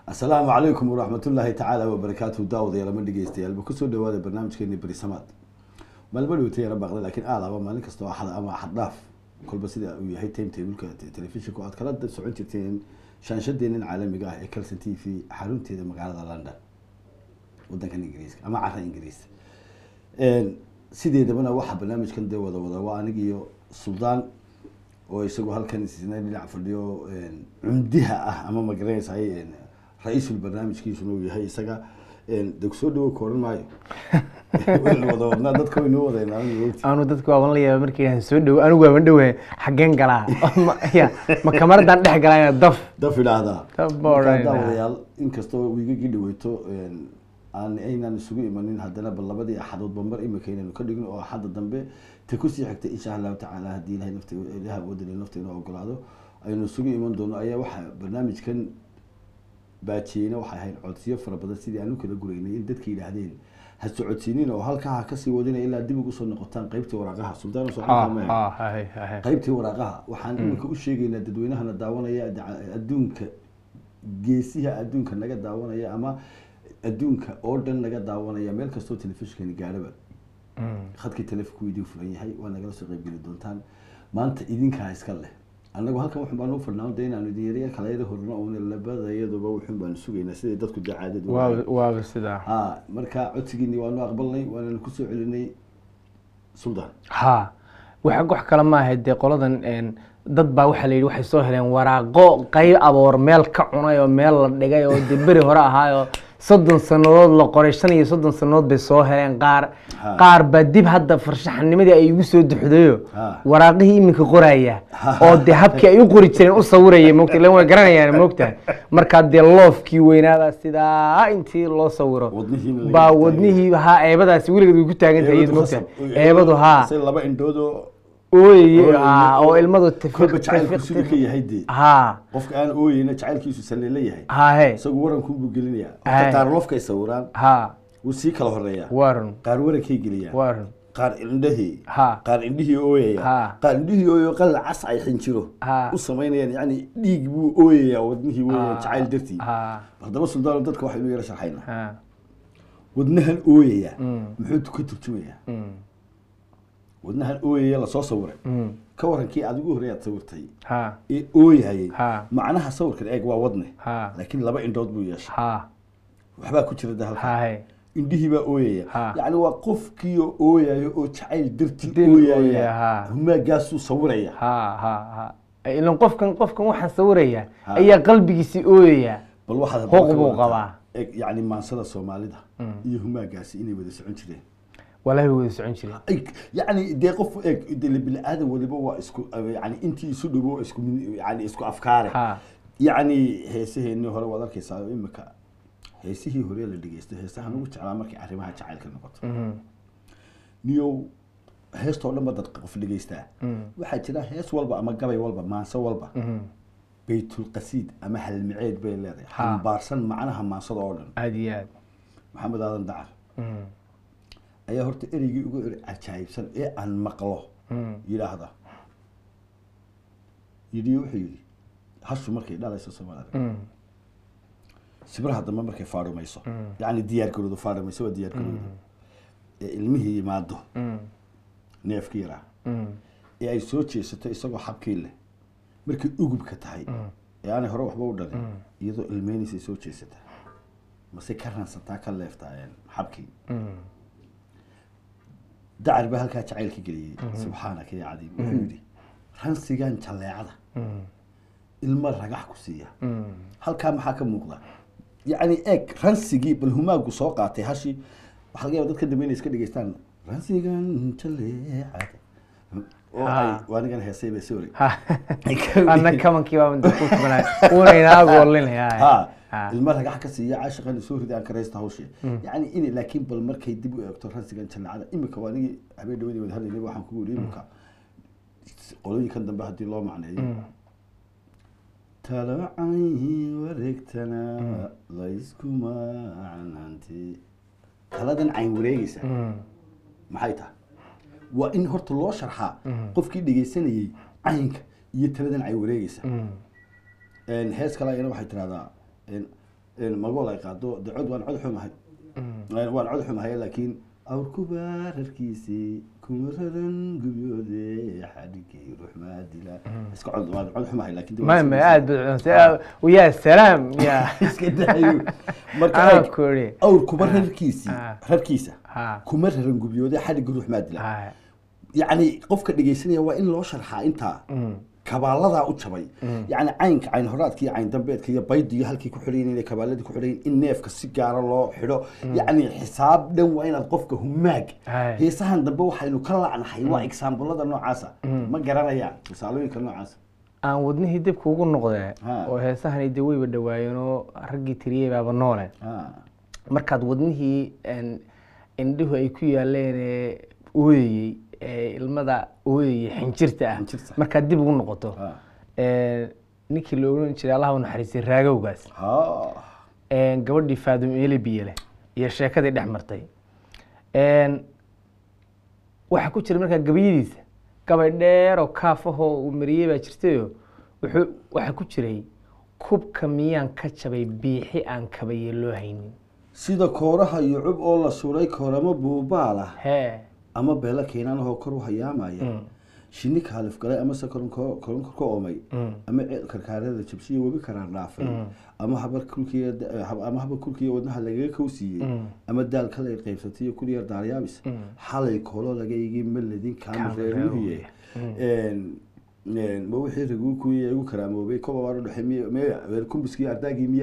asalaamu calaykum waraxmatullaahi tacaala wabarakaatuhu daawadayaal ma dhegeystayaal ba kusoo dhawaada barnaamijkeeni berisamaad maalma dhowtay yara baaqda laakiin aadaba maalin kasta oo axad ama axad dhaaf kolba sida uu yahay time tableka telefishinka aad kala socon jirteen shaanshadeenan caalamiga ah ee calson t v xarunteeda magaalada london wadankan ingiriiska ama cara ingiriis sideedabana waxaa barnaamijkan dee wada wada waa anig iyo suldaan oo isagu halkan isna dhinac fadhiyo cumdiha ah ama magaranaysaay ra-iisul barnaamijkiisuna uu yahay isaga de kusoo dhawo ka odhan maayo waynu wada wadnaa dadka waynoo wadaynaa ogti anu dadka waaban la yaaba markii aan soo dhow anigu waaban dhowahay xaggeen galaa Ma- ya, ma kamaradaan dhex galaa ina daf daf idhaahdaa Daf baa markaa odhanayna. daawadayaal inkastoo wiigagii dhaweyto aan aynaan isugu imanin haddana bal labadii axadoodba mar imika inaynu ka dhigno oo axadda dambe ta kusii xigtay insha allahu tacaala haddii ilahay nafta ilaha wadali nafta inoo ogolaado aynu isugu iman doono ayaa waxaa barnaamijkan baajiyeyna waxay ahayd codsiyo fara badan sidii aanu kala guraynay in dadka yidhaahdeen ha socodsiinin oo halkaa ha kasii wadina ilaa dib ugu soo noqotaan qaybtii waraaqaha sultaan Ha, socon ha, hay, hay. qaybtii waraaqaha waxaan iminka u sheegaynaa dadweynahana daawanaya daca- adduunka geesiha adduunka naga daawanaya ama adduunka oo dhan naga daawanaya meel kastoo telefishinkani gaadhaba Mm. khadkii telefonku idin furan yahay waa nagala soo qaybgeli doontaan maanta idinkaa iska leh annagu halkan waxun baan u fadhnaa de inaanu idin yaryar kala yara horno oona labadayaduba wuxun baanu sugaynaa siday dadku dee caadadu waaba waaba sidaa ha marka codsigiini waanu aqbalnay waananu kusoo celinay suldaan ha wax wax kale maaha dee qoladan een, dad baa waxaa la yidhi waxay soo heleen waraaqo qayb aboor meel ka cunay oo meel la dhigay oo dee beri hore ahaayoo soddon sannadood la qoray shan iyo soddon sannadood bay soo heleen qaar Ha. qaar baa dib hadda farshaxanimadii ay igu soo duxdayo Ha. waraaqihii iminka qoraya oo dee habkii ay u qori jireen u sawiraya mogta ilan way garanayaan mogtahay markaa dee loofkii weynaabaa sidaa intii loo sawiro Wadnihiina laga baa taagayo. wadnihii haa eebadaasi weligeed way ku taagan tahay iyadu mogtahay eebadu haa say laba indhoodoo ooyey Ooyey, haa oo ilmadu kolba jacaylku siduu ka yahay dee haa qofka aan ooyeyna jacaylkiisu saleela yahay haa he isagu warankunbuu gelinayaa Ay. Horta qaar lofkay sawiraan haa wuu sii kala horeeyaa warun qaar warankay geliyaan warun qaar indhahii Ha. qaar indhihii ooyaya Ha. qaar indhihii ooyo qalin cas ay xinjiro Ha. u samaynayaan yani dhiig buu ooyayaa wadnihii weeyaan jacayl dartii haa haddaba suldaano dadka waxaynu yara sharxaynaa haa wadnahan ooyaya Mm. muxuu ka turjumayaa mm, wadnahan ooyaya lasoo sawiray mm, ka warankii aad ugu horreeyaad sawirtay haa ee ooyayay Ha. macnaha sawirkan eeg waa wadne Ha. laakiin laba indhood buu yeeshay haa waxbaa ku jira de halka haa he indhihii baa ooyaya Ha. yacni waa qofkiioo ooyayo oo jacayl dartii Dil ooyaya, ooyaya ha. humaagaasuu sawiraya haa haa haa ilan qofkan qofkan waxaan sawiraya Ha. ayaa qalbigiisii ooyaya bal waxaad Huquuq ka buu wadataa, qabaa. eeg, yacni maansada soomaalida iyo humaagaasi inay wada socon jireen walaahi way wada socon jireen Ay, yacni dee qof eeg de bini-aadan waliba waa isku yani intii isu dhowo waa isku mid- yani isku afkaare Ha. yacni heesaheenii hore waad arkaysaa imika heesihii hore la dhegeysto heesahan ugu jeclaa markay arrimaha jacaylka noqoto Mhm, niyow heestoo dhan ba dad qof dhegeystaa waxaa jira hees walba ama gabay walba maanso walba mhm. baytulqasiid ama halmiceed bay leedahay Ha. xambaarsan macnaha maansada oo dhan aad iyo aad maxamed aadan dacar Mhm, ayaa horta ereygii ugu eri cajaayibsan ee aan maqlo mhm, yidhaahda yidhi wuxuu yidhi hashu markay dhalayso soomaalida mhm, sibraha dambe markay faadhumayso Mm. yacni diyaar garoodo faadhumayso waa diyaar garoodo ee ilmihii yimaado mhm, neefkii yaraa mhm. ee ay soo jeesato isagoo xabkii leh markay ugubka tahay ee aanay hore waxba u dhalin iyadoo ilmeynaysay soo jeesataa mase ka ransataa ka leeftaa een, xabkii Mhm, dacar baa halkaa jacaylka geliyey subxaanaka ya cadiim wuxuu yidhi ransigan jalleecada mhm, ilmo ragax ku siiya mhm. halkaa maxaa ka muuqda yacni eeg ransigii bal humaagu soo qaatay hashi waxaa laga yaaba dadka dambe inay iska dhegeystaan ransigan jalleecada oo ay Ha. waanigan heesay bay sorry Ha. anna kamankii baa mid ku tubanay uuna inaagu olinaya ha ilmo ragax ka siiya caashiqan soo ridi aan karaysta hawshe yacni in laakiin bal markay dib u eegto ransigan jalleecada imika waa anigii habeen dhawadii wada hadlaynay waxaan kugu yidhi imika qolooyinkan dambe haddii loo macneeyo talacay wareegtana layskuma cananti taladan cayn wareegaysa maxay tahay waa in horta loo sharxaa qofkii dhegeysanayey caynka iyo taladan cayn wareegaysa hees kale ayana waxay tirahdaa magool ay qaado de cod waan cod xumahay waan cod xumahay laakiin awrkuba rarkiisii kuma raran gubyoode xadhigay ruxmaadila iska cod waan cod xumahay laakiin de ma waan ma iska- aad bad ya salaam ya iska daayo marka anaa eeg, ku iri awrkuba rarkiisii ah. rarkiisa ha kuma raran gubyoode xadhigga ruxmaadila ha yacni qofka dhegaysanaya waa in loo sharxaa intaa Mm. kabaaladaa u jabay yacni caynka cayn horaadka iyo cayn dambeedka iyo baydiyo halkii ku xidhayin inay kabaaladii ku xidhayin in neefka si gaara loo xidho yacni xisaab dhan waa inaad qofka humaag Hay. heesahan dambe waxaynu ka lacnahay waa exaambulada noocaasa ma garanayaan tusaalooyinka noocaasa aan wadnihii dibka ugu noqdee Ha. oo heesahani de weyba dhawaayeen oo raggii tiriyey baaba noole Ah, markaad wadnihii een, indhuhu ay ku yaaleen ee ooyayey ee ilmada ooyayey xinjirta ah Xinjirta. markaad dib ugu noqoto ah. een, ninkii la oran jiray allaha u naxariistay raagowgaas Ha. een, gabadhii faadum eeli biyele iyo sheekadii dhex martay een, waxaa ku jira markaa gabayadiisa gabay dheer oo kaafahoo uu mariyey baa jirtayo wuxuu waxaa ku jiray kubka miyaan ka jabay biixi aan kabaye loo haynin sida kooraha iyo cub oo la suray kooramo buubaala hee ama beelo keenanahoo kor u hayaamaya Mm. shinni kaalif galay amase koronko koronko ka oomay Mm. ama ceel karkaarada jabsiyo webi karaan dhaafay ama habar kulkiya ama habar kulkiya wadnaha lagaga kowsiiyey Mm. ama daal kale qaybsatay iyo kulyar daaryaabis xalay koolo laga igi maledin kaamireeruhiye ma wixii raguu kuwiya igu karaamoobay koba waan udhexay miy miy kumbiskii ardaagii miyaa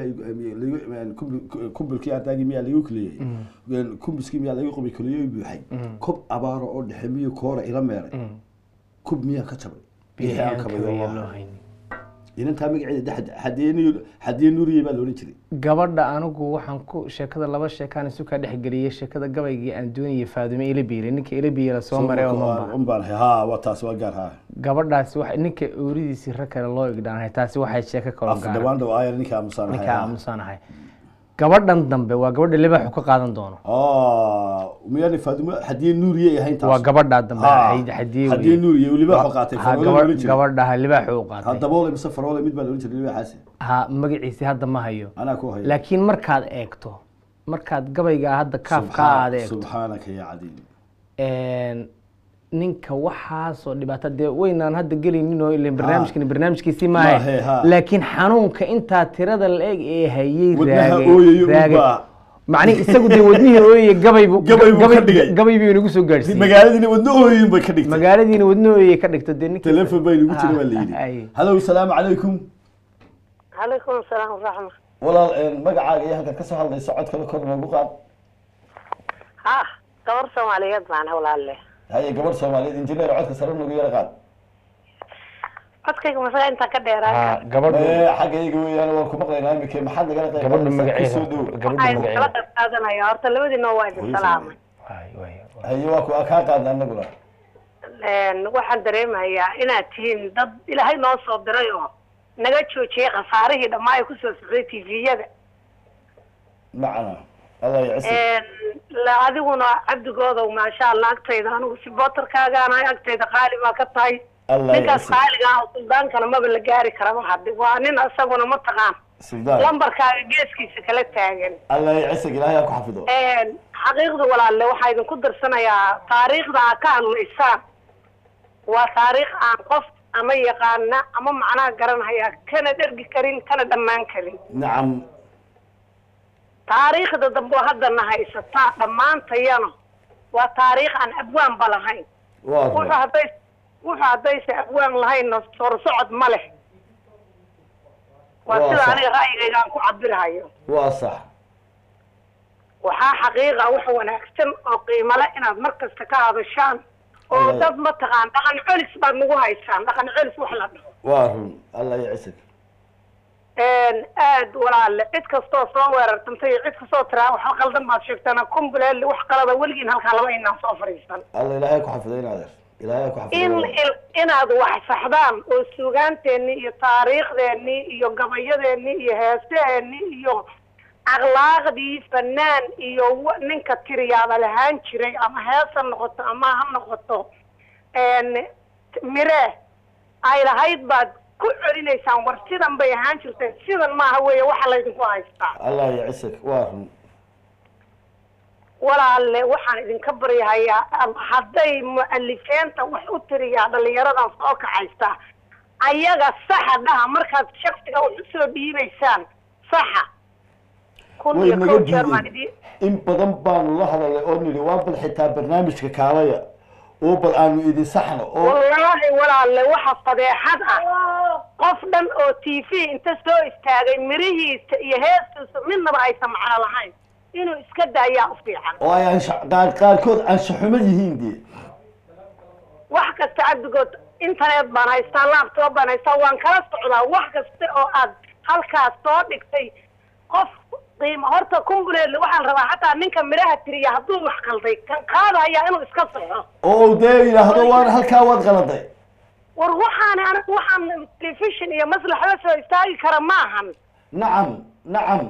kumbilkii ardaagii miyaa lagu keliyey kumbiskii miyaa lagu qobi keliyo buuxay kob abaaro oo dhexe miyu koora ila meeray kub miyaa ka jabay biixi aan kabaye kabayo loo waa. haynin inantaa magaceeda xadiye nuuriye baa loodhan jiray gabadha anigu waxaan ku sheekada laba sheekaan isu kaa dhexgeliyey sheekada gabaygii aan doonayay faadume ilabiile ninka ilabiile soo maray oo mamba un baan ahay ha waa taas waa gaar ha gabadhaasi wa ninka ooridiisii rag kale loo igdhaanahay taasi waxay sheeko kaloo af gaara dhawaan dhow aayar ninka aamusaan ninka aamusanahay gabadhan dambe waa gabadha libaaxu ka qaadan doono miyaani faadimo xadiye nuuriye ahayn taas waa gabadhaa dambe Ha, Xadi- xadiye xadiye weye. nuuriye weliba waxuu qaatay Ha, faroole gaba- loodhan jiray gabadhaha libaaxu u ha qaatay daboole mise faroole mid baa loodhan jiray libaaxaasi ha magaciisi hadda ma hayo anaa ku haya laakiin markaad eegto markaad gabaygaa hadda kaafka aad eegto subxaanaka ya cadiim een, ninka waxaasoo dhibaato dee weynaan hadda gelaynin oo ilan barnaamijkani barnaamijkiisii maahe Maahe, ha. laakiin xanuunka intaa tirada la eg ee hayey wadnaha raagay- ooyayo raagay. unbaa macnihi isagu dee wadnihii ooyeye gabaybu Gabay buu ka dhigay. gabay buu inagu soo gaadhsiiyey magaaladiina wadno ooyin bay ka dhigtay magaaladiina wadno ooyeye ka dhigto dee ninka telefon bay nagu jira waa la Ay. yidhi hallow salaamu calaykum calaykum asalaam waraxma walaal magacaaga iyo halkaad kasoo hadlayso codkale kor noogu qaad ha gabar soomaaliyeed baan walaalle haye gabadh soomaaliyeed injineer codka sare nagu yara qaad codkayga masaga intaan ka dheeraan Ha, kara gabadhu Ee, xagga iyaga weeyaan waan ku maqlaynaa imika maxaad nagala qayb gabadhu qaadanaysaa? magaceeda Kusoo dhow. gabadhu waxaan kala magaceeda qayb qaadanaya horta labadiina waa idin salaamay Waay, waay, waay. haye waa ku kaa qaadna anaguna Een, waxaan dareemayaa inaad tihiin dad ilaahay noo soo diray oo naga joojiyey khasaarihii dhammaa ay kusoo socday tviyada macana allah yacisi la adiguna cabdigoodow maasha allah agtayda anigu sibotarkaagaanahay agtayda qaali baa ka tahay allah ninkaas yacisi qaaliga ah oo suldaankana maba la gaari karaba haddi waa nin isaguna mataqaan suldaan lambarkaaga geeskiisa kala taagan allah yacisi ilaahay ha ku xafido xaqiiqda walaalle waxaa idinku darsanayaa taariikhda aad ka hadlaysaan waa taariikh aan qof ama yaqaana ama macnaha garanhaya kana dhergi karin kana dhammaan karin nacam taariikhda dambe oo haddana haysataa dhammaantayana waa taariikh aan abwaanba lahayn waa wuxuu run hadday wuxuu haddaysa abwaan lahaynna sorsocod ma leh waa Waa sida sax. aniga ra'yigayga aan ku cabirahayo waa sax waxaa xaqiiqa wax wanaagsan oo qiimo leh inaad mar kasta ka hadashaan oo Allah- dad mataqaan dhaqan celis baad nagu haysaan dhaqan celis wax la dhaho waa run allah yacisi aad walaale cid kastoo soo weerartantay iyo cid kastoo tiraa wax qaldan baad sheegtana kumbuleel wax qalada weligiin halkaa laba inaan soo fadhiisan allah ilaahay ku xafido in adeer ilaahay ku in xafido il- inaad wax saxdaan oo suugaanteennii iyo taariikhdeennii iyo gabayadeennii iyo heeseheennii iyo akhlaaqdii fanaan iyo wa- ninka tiriyaaba lahaan jiray ama hees ha noqoto ama ha noqoto n mire ay lahayd baad ku celinaysaan war sidan bay ahaan jirteen sidan maaha weeye waxa laydinku haystaa allah yacisag waa run walaalle waxaan idinka baryahayaa am- hadday mu'alifeenta wax u tiriyaa dhalinyaradan soo kacaysta ayaga saxa dhaha markaad shaksiga wax usoo dhiibaysaan saxa kun way iyo naga kow jeer baan diideen idin in badan baanu la hadalay oo nidhi waa bal xitaa barnaamijka kaalaya oo bal aanu idin saxno oo wallaahi walaalle waxa fadeexad ah qof dhan oo t v inta soo istaagay mirihiisa iyo heestiisa midnaba aysan macno lahayn inuu iska daayaa u fiican oo ay ansha- qaar qaarkood anshaxumo yihiin dee wax kasta cabdigood internet baan haystaa laptop baan haystaa waan kala socdaa wax kasta oo aad halkaas soo dhigtay qof qiimo horta kumbuleedle waxaan rabaa xataa ninka midhaha tiriya hadduu wax qalday kan qaadayaa inuu iska saxo oo uu dee yidhaahdo waan halkaa waad qaladay war waxaani anigu waxaan telefishin iyo maslaxda soo istaagi kara maahan nacam nacam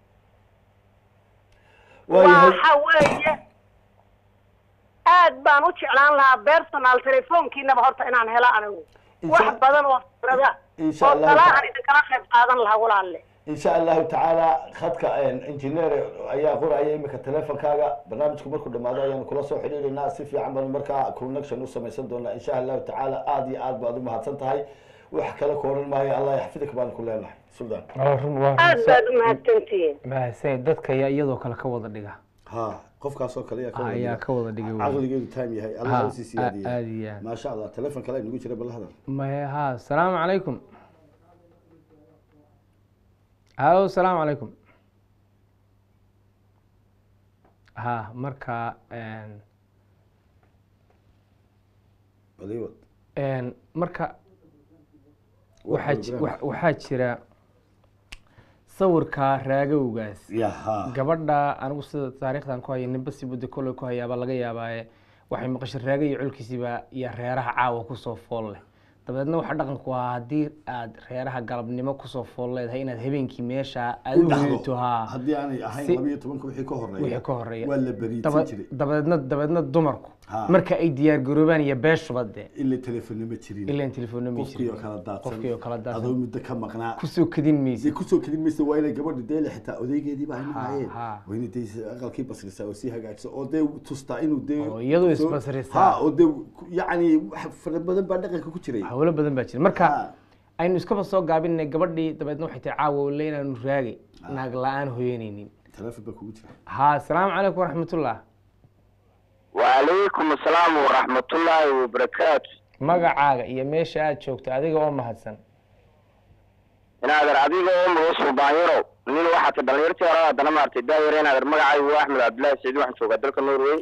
waayahay waxa weeye aad baan u jeclaan lahaa personal telefoonkiinaba horta inaan helo anigu Insha- wax badan oo fikrada Insha oo Allah talaahan ta'ala. idinkala qayb qaadan lahaa walaalle in sha allahu tacaala khadka engineer ayaa qoraya imika teleefonkaaga barnaamijku markuu dhamaado ayaanu kula soo xidhiidhaynaa si fiican baanu markaa connection u samaysan doonaa insha allahu tacaala aada iyo aad baad umahadsan tahay wax kale ku odhan maayo allah yaxfidika baanu ku leenahay suldan waa run waa aad run baad u mahadsantihiin mahadsan dadka ayaa iyadoo kale ka wada dhiga ha qofkaas oo kale ayaa ka wada ayaa dhiga. ka wada dhiga wey. caqligeedu time yahay Ha, allah usii a- siyaadiyay aad iyo aad maasha allah teleefon kale nagu jira bal hadal maye ha asalaamu calaykum halo asalaamu calaykum ha marka een, baliwad een, marka waxaa ji- wa- waxaa jira sawirka raagowgaas ya ha gabadha anigu sida taariikhdan ku haya ninba si budda kolley ku hayaaba laga yaabaaye waxay maqashay raaga iyo colkiisiiba iyo reeraha caawa kusoo fool leh dabeedna waxaa dhaqanku ahaa haddii aad reeraha galabnimo kusoo fool leedahay inaad habeenkii meesha aad u dhaxdo. hiito haa haddii aanay ahayn Si- laba iyo tobanka wixii ka horeeya wixii ka horeeya waa la beriidsan Daba- jiray dabeedna dabeedna dumarku Ha. marka ay diyaar garoobaan iyo beeshuba dee ila telefoonna ma jirin ilaan telefoonna ma qofkii oo jirin kala daadsan qofkii oo kala daadsan. adoo muddo ka maqnaa kusoo kadin maysa dee kusoo kelin maysa waa inay gabadha deele xitaa odaygeediiba ay nahayeen ha. waa inay dee aqalkii basrisaa oo sii hagaajiso oo dee tustaa inuu dee Oo iyadu soo- isbasrisaa. ha oo dee ku- yacni wax fara badan baa dhaqanka ku jiray hawlo badan baa jira marka Ha. aynu iskaba soo gaabinay gabadhii dabeedna waxay tahay caawa le inaanu raagay naag la-aan hooyanaynin teleefon baa kugu jira ha asalaamu calaykum waraxmatullah وعليكم السلام ورحمة الله وبركاته magacaaga iyo meesha aad joogto adiga oo mahadsan inaader adiga oo mugusul baanyaro nin waxaad dhalinyartii hore haddana maartay daayar inaader magacaygu waa axmed cabdillaahi saciid waxaan joogaa dalka norway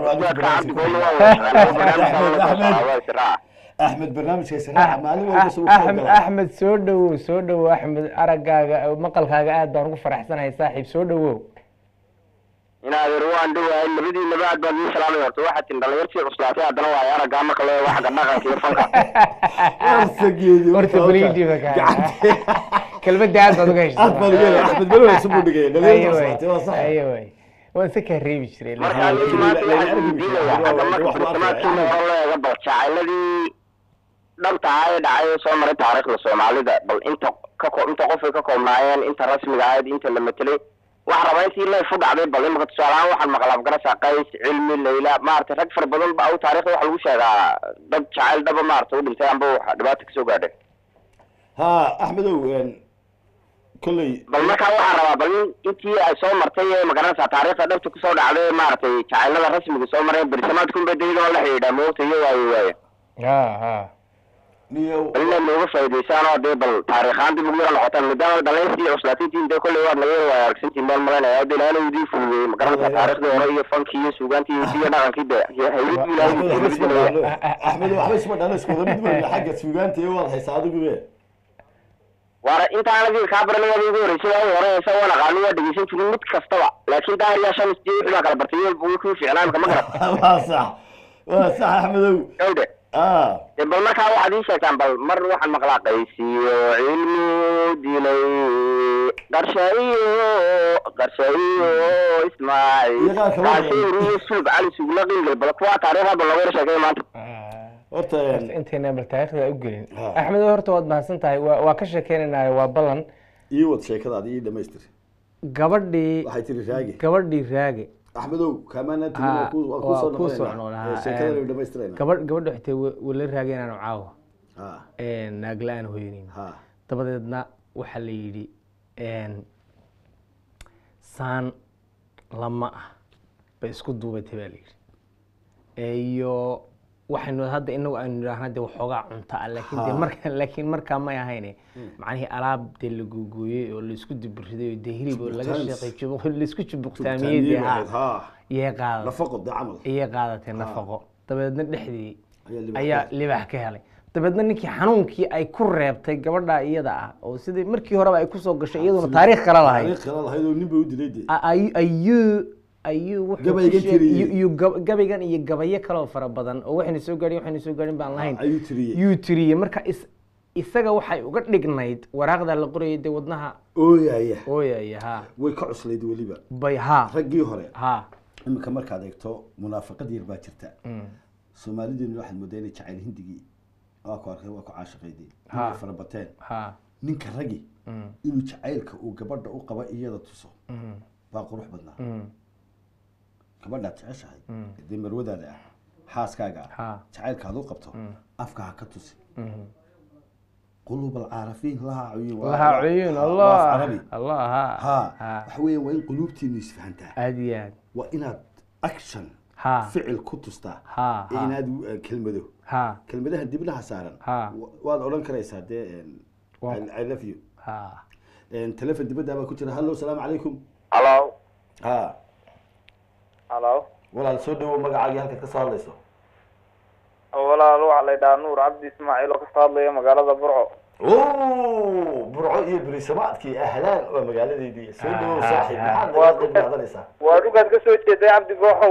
axmed barnaamijka israaca maalin walba soo soo axmed galaa axmed soo dhowow soo dhowow axmed araggaaga maqalkaaga aad baan ugu faraxsanahay saaxiib soo dhowow inaader waan dhowahay labadiinaba aad baan idin salaamay horta waxaad tin dhalinyartii cuslaatay haddana waa araggaa marka loo eego xagga dhaqanka iyo fanka warsageedi horta beliidiiba kaa kelmadda aad baad uga aad baan uga helay axmed belo isu budhigay dhalinyarta cuslaatay waa sax ayaway waan se kaa reebi jiray marka anigu maanta waxaan weydiinayaa xagga marka bartamaadkiina hore loo eego bal jacayladii dhabta ahaa ee dhacay ee soo maray taariikhda soomaalida bal inta ka ko- inta qofay ka koobnaayeen inta rasmiga ahayd inta la matelay waxaan rabaa intii leef u dhacday bal imaka tusaale ahaan waxaan maqlaa afgarasa qays cilmi layla maaragtay rag fara badan ba au taariikhda waxa lagu sheegaa dad jacayl dhaba maaragtay u dhintay amba wax dhibaata kasoo gaadhay ha axmedow kolley bal markaa waxaan rabaa bal in- intii ay soo martay ee magaranaysaa taariikhda dhabta kusoo dhacday maaragtay jacaylada rasmiga soo maray berisamaadkunba dayda oo la xidhiidhaa moogta iyo waayo waaye ha ha niyo bal inaad nooga faa'iidaysaan oo dee bal taariikhaan dib ugu yara noqotaan maadaama dhalinyartii cuslaatintiin dee kolley waad naga yara waaya aragsantiin baan malaynayaa dee ilaana idiin fududeeyey magaranaysaa taariikhdii hore iyo fankii iyo suugaantii iyo hidiyo dhaqankii dee hayladii axmed waxba isma ilaahay dhaano axmed waxba isma dhaano isku wada mid weyna xagga suugaanta iyo waad haysaa adigu be waana intaan adiga kaa baranay waad igu horeysay waa hore heesa waan aqaani waa dhegeysan jirin mid kastaba laakiin daahir yaa shan isdii wixii baa kala bartay iyo wuu kuu fiicnaa imika ma garat waa sax waa sax axmedow gawdhe ah dee bal markaa waxaad ii sheegtaan bal mar waxaan maqlaa qaysiyo cilmi dilay qarsha iyo qarsha iyo ismaaciil Iyo qaar kale oo badan. kaasir iyo sulb cali sugla qingel bal kuwaa taariikhda bal looga yara sheegay maanta horta horta intayna bal taariikhda u gelin Ha. axmed horta waad mahadsan tahay waa waa ka sheekeynaynaa waa ballan ii wad sheekadaada ii dhamaystir gabadhii waxay tiri raagi gabadhii raage axmedow kaamaana tiri Ha, waa ku- waa waa kusoo kuu soo noqonaynaa noqonaa, Ee, ha, sheekadana een, way dhamaystirayna gabadh gabadha waxay tahay wala raageen aanu caawa ha naagla-aan hooyanin ha dabadeedna waxaa la yidhi een, saan lama ah bay isku duubatay baa la yidhi iyo waxaynu hadda inagu aynu idhaahna de waxoogaa cunta ah laakiin de Ha. marka laakiin markaa may ahayne macnihii alaab dee la googooyey oo laisku dibiriday oo dee hilib oo laga Tubtaans. sheeqay jubuq- laisku jubuqtaamiyey dee Tubtaamiyey ha ha iyay qaadatay nafaqo dee camal iyay qaadatay nafaqo dabeedna dhexdii ayaa libax ayaa ka- libax ka helay dabeedna ninkii xanuunkii ay ku reebtay gabadha iyada ah oo sidii markii horeba ay kusoo gashay iyaduna taariikh kala lahayd taariikh kala lahayd oo nin bay u dilay dee a- ay- ayuu ayuu wuxuu ku Gabaygan sheeg- tiriyey. iyo- iyo gab- gabaygan iyo gabayo kaloo fara badan oo waxayna soo gaadhin waxayna soo gaadhin baan lahayn ayuu tiriyey yuu tiriyey marka is isaga waxay uga dhignayd waraaqda la qorayay dee wadnaha ooyaya ooyaya ha way ka cuslayd weliba bay ha raggii hore ha iminka markaad eegto munaafaqad yar baa jirta soomaalideenu waxaad moodaa inay jacayl hindigii waa ku arkay waa ku caashiqaydii Ha. inay fara bateen ha ninka ragi Mm. inuu jacaylka uu gabadha u qaba iyada tuso Mm. baa qurux badnaa Mm. gabadhaad jeceshahay Mm. dee marwadaada ah xaaskaaga ah ha jacaylkaad u qabto afka ha ka tusi Mhm. qulub alcaarafiin lahaa cuyuun waa- laha waa- cuyuun waa- allah waa af carabi allah ha ha ha waxa weeyaan waa in quluubtiinu isfahantaa aad iyo aad waa inaad action ha ficil ku tustaa ha ee ha inaad uh, kelmado ha kelmadaha dibnaha saaran Ha. wa- waad odhan karaysaa dee um, Waa- I- I love you ha Um, telefon dibadda baa ku jira hallo salaamu calaykum halo ha halo walaal soo dhawow magacaagii halkaad ka soo hadlayso walaal waxaa la yidhahaa nuur cabdi ismaaciil oo kasoo hadlaya magaalada burco o burco iyo berisamaadkii ahlaan waa magaaladeydii soo dhawow Ah, saaxiib ah, maxaad Waa- naga qayb qaadanaysaa waa dhugaad kasoo jeeday cabdi gooxow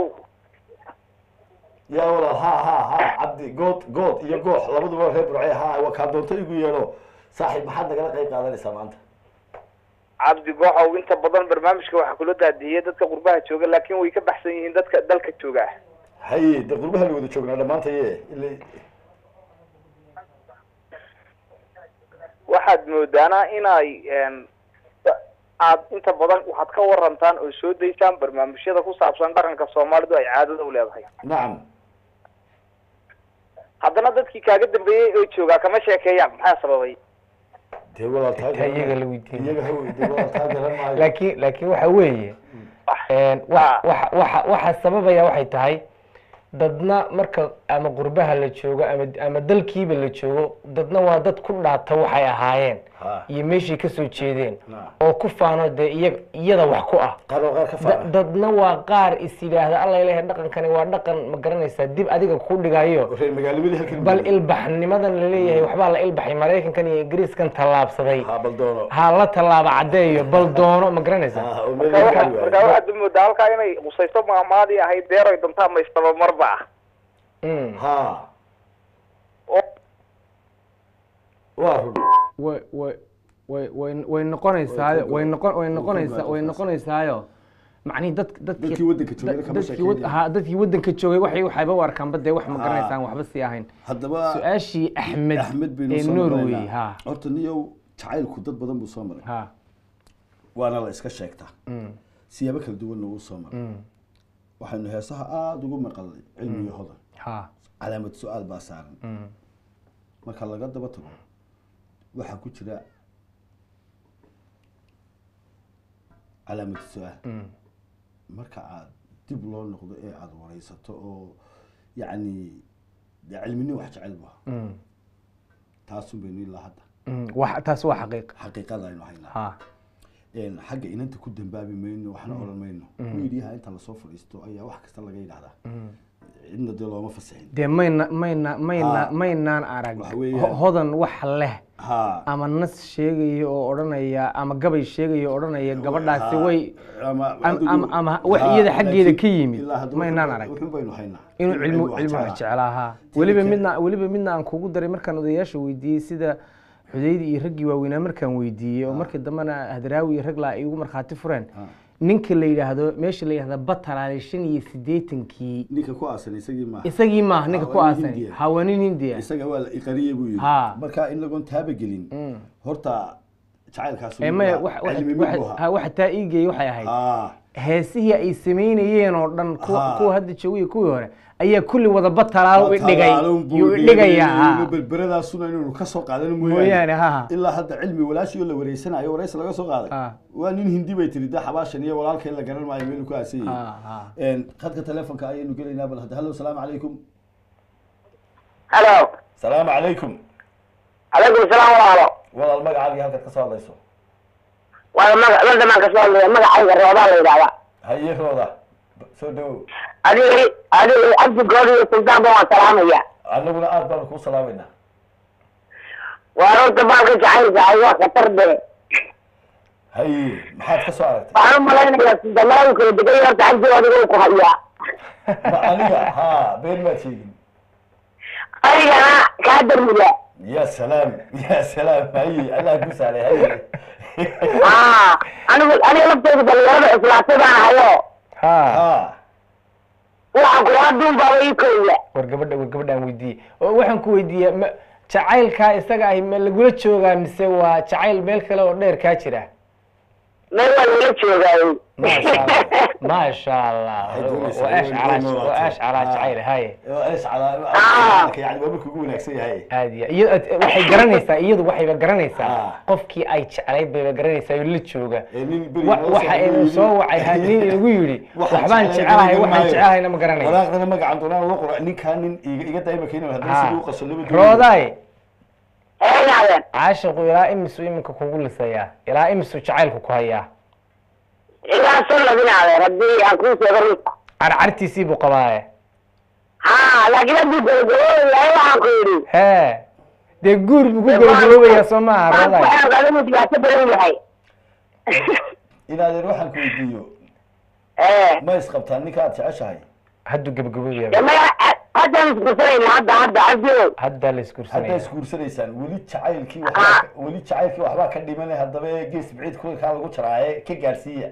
yaa walaal ha ha ha cabdi good good iyo goox labaduba reer burce ha waa kaa doonto igu yeelo saaxiib maxaad nagala qayb qaadanaysaa maanta cabdi gooxow inta badan barnaamijka waxaa kula daadiyey dadka qurbaha jooga laakiin way ka baxsan yihiin dadka dalka jooga haye de qurbaha la wada joognaa dhammaantaye ila waxaad moodaana inay een, aad inta badan waxaad ka warantaan oo soo daysaan barnaamijyada ku saabsan dhaqanka soomaalidu ay caadada u leedahay nacam haddana dadkii kaaga dambeeyey oo joogaa kama sheekeeyaan maxaa sababay dee walaal taa Taa iyaga la weydiin. iyaga ha wey dee walaal taa garan maayo laakiin laakiin waxa weeye een, wa- waxa waxa waxa sababaya waxay tahay dadna marka ama qurbaha la joogo ama ama dalkiiba la joogo dadna waa dad ku dhaata waxay ahaayeen Ha. iyo meeshay kasoo jeedeen Naam. oo ku faano dee iyaga iyada wax ku ah qaar waa qaar ka Da- faana dadna waa qaar is yidhaahda alla ilahay dhaqankani waa dhaqan ma garanaysaa dib adiga ku dhigayo reer magaalamadii halkan bal ilbaxnimadan la leeyahay waxbaa la ilbaxay maraykankan iyo ingiriiskan tallaabsaday ha bal doono ha la tallaaba caddeeyo bal doono ma garanaysaa ha oo meel marka laga waxa- waayo. marka waxaad moodaa halkaa inay qusayso maamaadii ahayd deeroy dantaa maystaba marba ah Mm. ha oo waa run way way way way way noqonaysaayo way noqon way noqonaysaa way noqonaysaayo macnihi dad dadkii Dadkii waddanka joogay kama dadkii wad- sheekeynayaan. ha dadkii waddanka joogay waxay waxayba u arkaanba dee wax ma garanaysaan waxba sii ahayn haddaba su-aashii axmed axmed baynu ee soo norway maraynaa ha horta niyow jacaylku dad badan buu soo maray ha waana la iska sheegtaa Mm. siyaabo kala duwanna wuu soo maray Mm. waxaynu heesaha aada ugu maqalnay cilmiga hodan ha calaamad su-aal baa saaran Mm. marka laga daba tago waxaa ku jira calaamad su-aal Mm. marka aad dib loo noqdo ee aada wareysato oo yacni dee cilmini wax jecel bu ahaa Mm. taasun baynu ilaa hadda Mm. wax taas waa xaqiiq xaqiiqada aynu haynaa ha Een, xagga inanta ku dambaabi mayno waxna odhan mayno miidiyaha inta lasoo fadhiisto ayaa wax kasta laga yidhahdaa cidna dee looma fasixin dee mayna mayna mayna Ha. maynaan arag Waxa weeyaan- Ho- hodan wax leh ha ama nas sheegaya oo odhanaya ama gabay sheegaya oo odhanaya gabadhaasi ha, way ama am- am- ama wax ha, iyada xaggeeda laakiin ka yimid ilaa hadda maynaan wuxun- arag wuxun baynu haynaa inuu In cilmi wax cilmi wax jeclaa. jeclaahaa weliba kale- midna weliba midna aan kugu daray markaan odayaasha weydiiyey sida xudaydi iyo raggii waaweynaa markaan weydiiyey oo markii dambena hadraawi iyo rag laa ay igu markhaati fureen Ha. ninka la yidhaahdo meesha la yidhahdo batalaale shan iyo siddeetankii ninka ku aasan isagii maaha isagii maaha ninka Ah, ku waa nin aasan Hindiya. ha waa nin hindiya isaga waa la iqariye buu yidhi Ha. marka in lagoon taaba gelin horta jacaylkaas ee maya wax- wax- cilmi wax- mid buu ha, ahaa waxa taa iigeeyey waxay ahayd Ah, heesihii ay samaynayeen oo dhan kuwa Ha. kuwa hadda joogay kuwii hore ayaa kulli wada batalaalo i dhigay talaalun buu yuu i dhigay, dhigayaa ha. berberadaasuna inuu ka soo qaadano mooyaane mooyaane ha ilaa hadda cilmi walaashii oo la wareysanayo wareys laga soo qaaday Ah. waa nin hindi bay tiri da xabaashan iyo walaalkay la garan maayo meelu ku aasan ha yahay ha Een, khadka telefonka ayaynu gelaynaa bal hadda hallo salaamu calaykum halo salaamu calaykum calaykum salaam walaalo walaal magacaagii halkaad ka soo hadlayso waa maga ladamaan kasoo hadlaya magacayga roobaa la yidhahdaa haye rooda soo dhawow adiga adiga cabdigooda iyo suldaanba waan salaamaya annaguna aad baanu kuu salaamaynaa waa horta baalka jacaylka ay waa khatar be haye maxaad ka soo aragtay waxaan u malaynayaa suldaanada kala degay horta cabdigooda uu ku hayaa ma aniga ha been maad sheegin adigana kaa darmuda ya salaam ya salaam haye allah ku saalay haye aa anigu aniga lafteyda dhalinyarada islaatay baan ahayo ha ha waxaan kula duun baaba ii kooya war gabadha war gabadhaan weydiiyey oo waxaan ku weydiiyey ma jacaylkaa isaga ahi ma lagula joogaa mise waa jacayl meel kale oo dheer kaa jira meel waa lala joogaayey maasha allah maasha allah Waxay doonaysaa waa ash inay calaa noolaato. waa ash calaa Ah. jacayl haye ees calaa Ah. yani waa markuu ugu wanaagsan yahay aad iyo iyo waxay garanaysaa iyadu waxayba garanaysaa Ah. qofkii ay jeclayd bayba garanaysaa oo la jooga Ee, nin beri Wa- noo waxa soo inu yidhi, soo wacay ha nin inagu yidhi waxaan waxbaan jeclahay jecelahay garan waxaan maayo. jecelahayna ma garanaysa waraaqdana magacan doonaan loo qoro ninkaa nin iga iga dayma keenay haddana Ha. sidii u qaso laba rooday eegaadeen caashiqu ilaa imisu iminka kugu lisayaa ilaa imisu jacaylku ku hayaa ilaa shan labinaadeen haddii aan kuu sheego runta carcartiisii buu qabaaye ha laakiin haddii gabagabooyahay waxaan ku yidhi hee dee guur buu ku gabagaboobayaa soo maaha waan ku rooday xeeqada inuu dhibaato badan yahay inaadeer waxaan ku weydiiyo ee ma isqabtaan ninka aad jeceshahay hadduu gabagaboobaya de maya haddaan iskursanayna hadda hadda cabdiow haddaa la haddaa isguursanaya isguursanaysaan weli jacaylkii waxbaa ka- weli jacaylkii waxbaa ka dhimanay haddaba ee gees biciid kulkaa lagu jaraaye ka gaarsiiya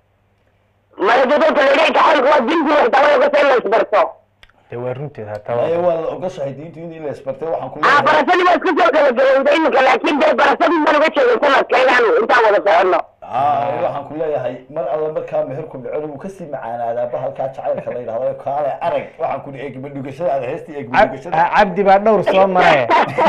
maya dadka leeyahay jacaylku waa dintii waxdaba ogasa in la isbarto dee waa runteed aye hataa waa la ogashahay diintu in la isbartay waxaan ku aa leeyahay barasadii waa isku soo kala galowda iminka laakiin dee barasadii baan uga jeeday sanadka inaanu intaan wada soconno aa waxaan ku leeyahay mar alla markaa meherku dhaco wuu kasii macaanaadaa bahalkaa jacaylka la yidhahdo kaale arag waxaan ku eegma dhugashadaada heestii eegma Cab- dhugashada ah, cabdi baa dhowr soo maraye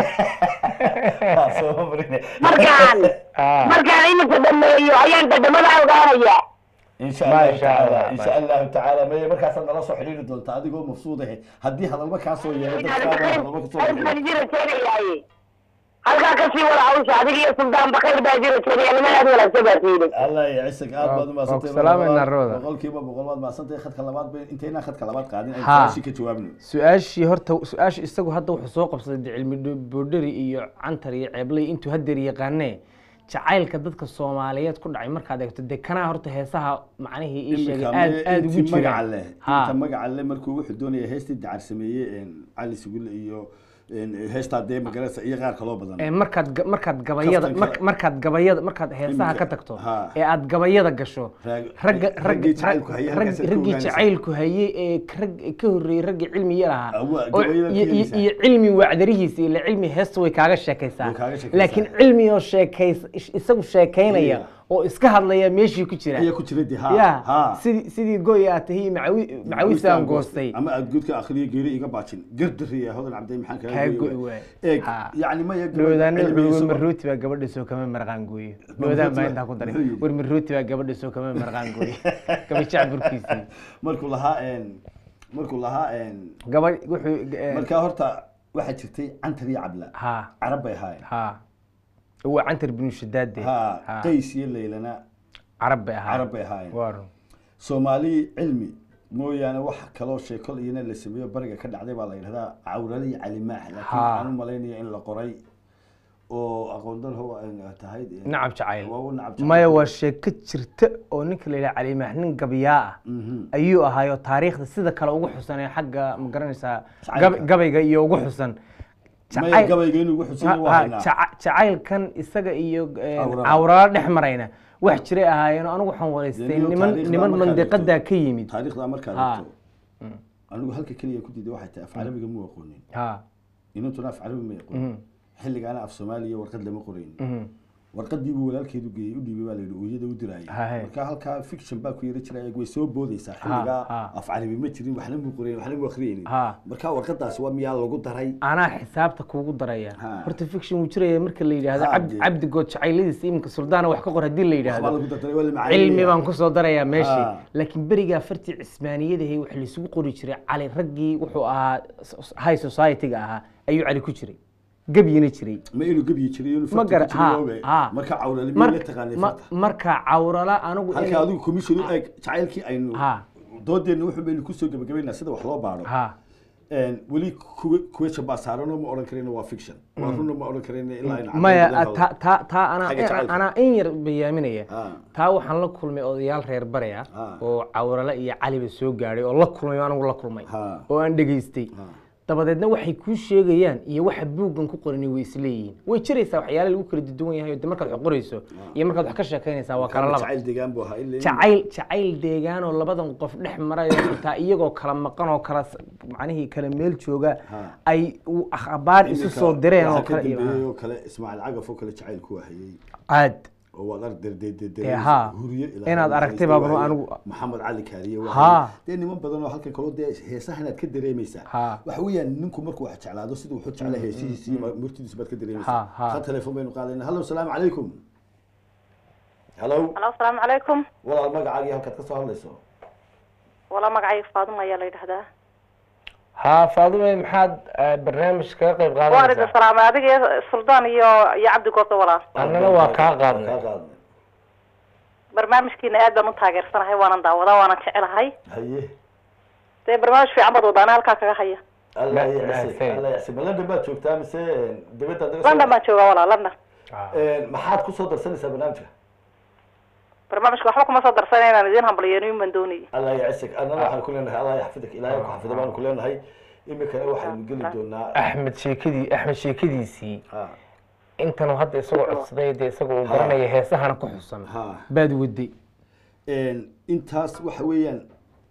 Waa soo marine. markaan Ah. markaan iminka dhameeyo ayaan dhadhamada ogaanaya insha allahu Masha Allah, tacaala insha masha- allahu tacaala maya markaasaad nala soo xidhiiri doontaa adigoo mafsuud ahe haddii hadalba kaa soo yeelo dadkaada hadalba kasoo halkaan jira keenayaaye halkaa kasii wada hawsha adiga iyo suldaan bakayr baa jira keenaya niman aad wanaagsan baa tiidin allah yacisag aad baad Waa- umahadsantay waa ku salaamayna Rooda. boqolkiiba boqol baad mahadsantahay khadka labaad bay intaynaan khadka labaad qaadin ay Ha. su-aashii ka jawaabno su-aashii horta su-aasha isagu hadda wuxuu soo qabsaday de cilmi dho- boodhari iyo cantar iyo ceeblay intuu hadeer yaqaanee jacaylka dadka soomaaliyeed ku dhacay markaad eegto dee kanaa horta heesaha macnihii ii sheegay Iminka aad me- aad ugu intii magaca jiraan leh Ha. inta magaca leh markuu wuxuu doonaya heestii dacar sameeyey cali sugulle iyo een, heestaa dee magarasa iyo qaar kaloo badan Ee, markaad ga- markaad gabayada Kaftanka- mar- markaad gabayada markaad heesaha Iminka- ka tagto ha. ee aad gabayada gasho Raag- ragga raggii ragga jacaylku hayay rag- halkaas aad ka raggii ogaanaysaa. jacaylku hayay ee rag ka horreeyey raggii cilmiga lahaa Awa, oo- gabayada iyo- iyo keenaysaa. iyo cilmi wacdarihiisa ila cilmi heesta way kaaga sheekaysaa Way kaaga sheekaysaa. laakiin cilmi oo sheekays is- isagu sheekaynaya Yeah. oo iska hadlaya meeshii ku jira ayaa ku jira de ha ya ha sidii sidii goy aad tahi macawi macawisaan goostay ama aad guudka akhriya geeri iga baajin gardariya hodan cabdi maxaan kaa kaga go'i go'i waay eeg Ha. yani maya dhowdaana cilmiga wuxuu isagoo- marooti baa gabadha soo kama marqaan gooye dhowdaan baa intaa ku daray Muxuu yidhi? war marooti baa gabadha soo kama marqaan gooye gabajac burkiisii markuu lahaa een, markuu lahaa een, gabadh wuxuu eh, markaa horta waxaa jirtay cantar iyo cabla ha carab bay ahaayeen ha waa cantar binu shadaade ha ha qays iyo leylana carab bay ahaa carab bay ahaayeen waa run soomaali cilmi mooyaane wax kaloo sheekol iyana la sameeyo bariga ka dhacday baa la yidhahdaa cawrale iyo calimaax laakiin Ha. waxaan u malaynaya in la qoray oo aqoon dar ho ay tahay nacab jacayl waa u nacab jacayl. maya waa sheeko jirta oo ninka la yidhaha calimaax nin gabiyaa ah Mhm. ayuu ahaayo taariikhda sida kale ugu xusan ee xagga ma garanaysaa Jacaylka. gab- gabayga iyo ugu xusan maya Jacayl- gabayga inuu wuxuu Ha- sii waa ha, haynaa jaca- jacaylkan isaga iyo eh, Cawrala. cawrala dhex marayna wax jiray ahaayeen oo anigu waxaan waraystay Dee nin niman taariikhda niman markaad mandiqadaa eegto- ka yimid taariikhda markaad Ha. eegto anigu halka keliya ku diiday waxay tahay af carabiga mu aqoonin ha inantuna af carabi ma aqoonin xilligaana af soomaaliya warqad lama qorayn warqadii buu walaalkeedu geeyey u dhiibay baa la yidhi ooyada u diraayay Haye. marka halkaa fiction baa ku yara jiraya way soo boodaysaa ha. xilligaa af carabi ma jirin waxna muu qorayn waxna muu akhriyaynin Ha. marka warqadaasi waa miyaa lagu daray anaa xisaabta kuugu daraya Ha. horta fiction wuu jiraya marka la yidhaahdo Ha, cabdi dee. cabdigood jacayladiisa iminka suldaana wax ka qor haddii la waxbaa yidhaahdo lagu dardaray waa la macaaniyaya. cilmi baan kusoo darayaa meeshii Ha. laakiin berigaa fartii cismaaniyadahay waxa laisugu qori jiray cali raggii wuxuu ahaa s- high society-ga ahaa ayuu cali ku jiray gebyina jiray ma inuu gebyi jiray inuu ma farta gara ku jiray ha oogay. ha marka cawrali Mar- la taqaanay ma- farta marka cawrala anigu halka inay- adigu commission u eeg jacaylkii aynu Ha. doodeenna wuxuu baynu kusoo gabagabaynaa sida wax loo baaro ha weli kuwesha baa saaranoo ma odhan karayna waa fiction waa runna ma odhan karayna ilaa aynu maya caddayn badan ta- ta- taa anaa Xagga jacaylka. anaa in yar bayaaminaya Ha. taa waxaan la kulmay odayaal reer bare ah Ha. oo cawrale iyo caliba soo gaadhay oo la kulmay oo anigu la kulmay Ha. oo aan dhegaystay Ha. dabadeedna waxay kuu sheegayaan iyo waxa buuggan ku qorani way isleeyihiin way jiraysaa waxyaala lagu kala duwan yahay oo de markaad wax qorayso iyo markaad wax ka sheekaynaysaa waa kala laba jacayl deegaan buu ahaa ilaa jacayl jacayl deegaan oo labadan qof dhex marayo xitaa iyagoo kala maqan oo kala s- macnihii kala meel jooga Ha. ay u- akhbaar isu soo direen oo kale iyo- dambeeyey oo kale ismaaciil cagaf oo kale jacayl ku wahayey caad oo waad ar Ee, ha. huriye ilaa Inaad aragtay baa baro anigu- maxamed cali kaariye waa Ha. dee niman badan oo halkan kaloo dee heesaha inaad ka dareemaysaa Ha. waxa weeyaan ninku markuu wax jeclaado siduu wuxuu jeclaa heesihiisi iyo murtidiisu baad ka dareemaysaa Ha, ha. kan telefoon baynu qaadayna hallo salaamu calaykum hallo alo asalaamu calaykum walaal magacaagii halkaad ka soo hadlayso walaa magacayga faaduma ayaa la yidhahdaa haa faadume maxaad eh, barnaamij kaga qayb waan idin qaadanaysaa salaamay adiga iyo suldaan iyo iyo cabdi goobta walaa annana waa kaa qaadnay kaa qaadnay barnaamijkiina aad baan u taageersanahay waanan daawadaa waanan jecelahay haye dee barnaamij fiican baad wadaana halkaa kaga haya alla Ma- yacsi mahadsan. alla yacsi ma london baad joogtaa mise dibadda hadda london baan joogaa walaa london maxaad kusoo darsanaysaa barnaamijka barnaamijka waxba kuma soo darsanay inaan idiin hambalyeeniyo baan doonayay allah yacsiك annana waxaan ku leenahay allah yaxfidak ilaahay ku xafida baanu ku leenahay imikana waxaynu geli doonaa axmed sheekadii axmed sheekadiisii ha intan hadda isagoo codsaday dee isagoo uu garanaya heesahana ku xusan ha baad waday intaas waxa weeyaan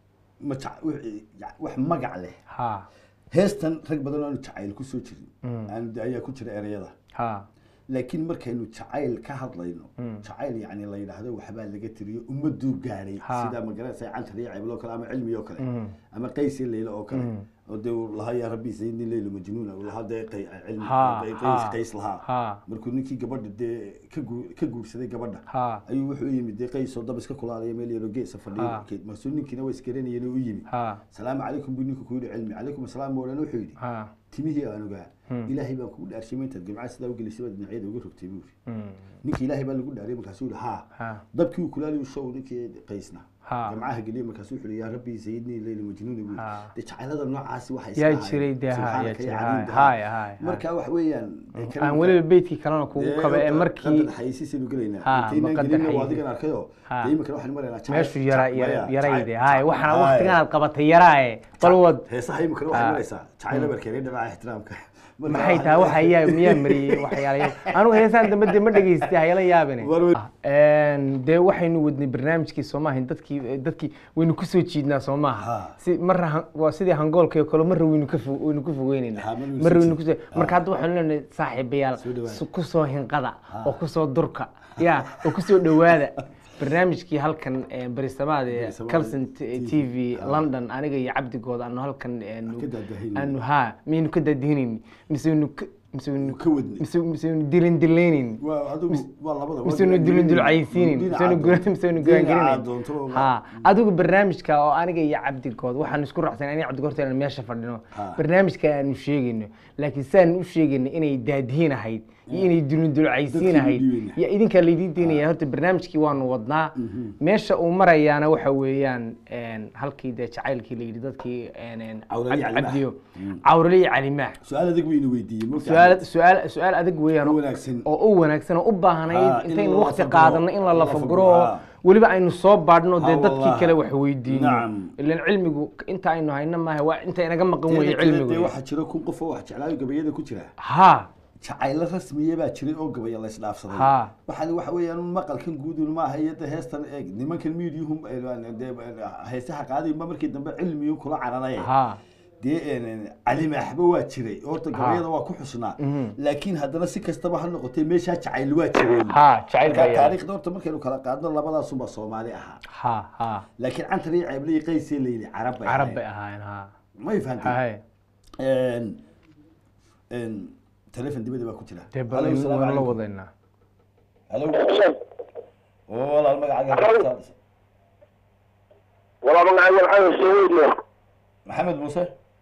ma jac- wixii- wax magac leh ha heestan rag badan oo aanu jacayl kusoo jirin aanu de ayaa ku jira ereyada ha laakiin markaynu jacayl ka hadlayno jacayl yani la yidhaahdo waxbaa laga tiriyo ummaduu gaadhay Ha. sida magaranaysa cantar iyo ceeblo kale ama cilmi oo kale ama qays iyo leylo oo kale oo dee uu lahaa yaa rabbi sayidni leylo majnuuna uu lahaa dee qay- cilmi Ha, qay- ha, qays qays lahaa ha. markuu ninkii gabadha dee ka guu- ka guursaday gabadha Ha. ayuu wuxuu u yimid dee qays oo dab iska kulaalaya meel yaroo geesa fadhiyo Ha. keed markaasuu ninkiina waa isgaranayeen oo u yimid ha salaamu calaykum buu ninku ku yidhi cilmi calaykum asalaam buu odhan wuxuu yidhi ha timihii aan ogaa ilaahay baan kugu dhaarshay intaad gamcaa sidaa ugelisay baad dhinacyada uga rogtay buu yidhi ninkii ilaahay baa lagu dhaariyay markaasuu yidhi haa Ha. dabkii uu kulaaliyu show ninkii qaysna Ha. gamcaha geliyay markaasuu wuxuu yidhi yaa rabbi sayidnii leyli majnuuni buu Ha. yidhi dee jacaylada noocaasi waxay yaa iska jiray ahayd. dee ha Subxaanaka yaa jiray yaa ha cadiim hay dahaab. hay marka wax weeyaan dee aan kalimka- weliba beydkii kalena kugu dee kaba ee hadda- markii hadda xayisiisaynu gelaynaa Ha, intaynaan maqadar gelinna waa xayisiis. adigan arkayoo Ha. dee iminkana waxaan maraynaa jacayl- meeshu yara jacayl- yara- maya, yarayde jacayl- hay waxaana Hay. waqtigan aad qabatay yaraaye bal wad heesaha iminkana waxay Ha. maraysaa jacayl abarkeena dhinaca ixtiraamka Marka maxay waxaan- tahay waxa yaa miyaa mariyey waxyaalayo anigu heesaan dambe dee ma dhegaystay hayala yaabine War wey. Een, dee waxaynu wadnay barnaamijkii soo maahayn dadkii dadkii waynu kusoo jiidnaa soo maaha Ha. si marra han- waa sidii hangoolka oo kale marra waynu ka fo- waynu ku fogeynaynaa Ha, marra waynu marra soo waynu jiid- kusoo marka hadda waxaynu leenahay saaxiibayaal Soo dhawaada. su- kusoo hinqada oo kusoo durka ya oo kusoo dhowaada barnaamijkii halkan eh, barisamaad ee Barisamaad calson TV. t v london aniga iyo cabdigood aanu halkan aanu- Ka daadahinayno. aanu ha miyaynu ka daadihinayni mise waynu ka mise waynu ka wadnay. mise mise waynu dilan dilaynayni waa adigu waa labada mise waynu dilin dulcaysiinin mise waynu guran mise waynu gurangelinayn ha adigu barnaamijka oo aniga iyo cabdigood waxaan isku raacsan aniga cabdigood horta inaan meesha fadhino Ha. barnaamijka aanu sheegayno laakiin saan u sheegayno inay daadihin ahayd iyo inay dilin dulcaysiin Dadkii ahayd u dhiibeyna. iyo idinkaa laydin diinaya horta barnaamijkii waanu wadnaa meesha uu marayaana waxa weeyaan een, halkii dee jacaylkii la yidhi dadkii een, een, Cawrali iyo Cali cabdiyo cawrali iyo calimaax su-aal adag wayna weydiiyey ma su-aal su-aal su-aal adag weeyaan U oo- wanaagsan. oo u wanaagsan oo u Ha, baahnayd in intaynu la waqti lafaguro, qaadano in la la lafaguro lafaguro, oo ha. weliba aynu soo baadhno dee Ha, dadkii wallahi. kale wax weydiino Nacam. ilan cilmigu inta aynu hayno maaha waa inta inaga maqan weeye dee cilmigu waxaa jira kun qof oo wax jeclaayo gabayada ku jira ha jacaylo rasmiya baa jiray oo gabaya la isdhaafsaday Ha. waxaan waxa weeyaan un maqalkan guudun maaha iyo de heestan eeg nimankan miidiyuhum dee heesaha qaadayba markii dambe cilmiyun kula cararaya ha dee een, cali maaxba waa jiray horta gabayada waa ku xusnaa Mhm. laakiin haddana si kastaba ha noqotee meeshaa jacayl waa jiray ha jacayl baa marka yaala taariikhda horta markaynu kala qaadno labadaasunbaa soomaali ahaa ha ha laakiin cantar iyo ceebley qaysee layidhi carab bay carab bay ahaayeen. ahaayeen ha may fahantay haye een een telefon dibadda baa ku jira dee bal Hello, salaamu waynu la calaykum. wadaynaa Hello. oo walaal magacaaga Hello. horta- walaa magacayga maxamed sawiidle maxamed muuse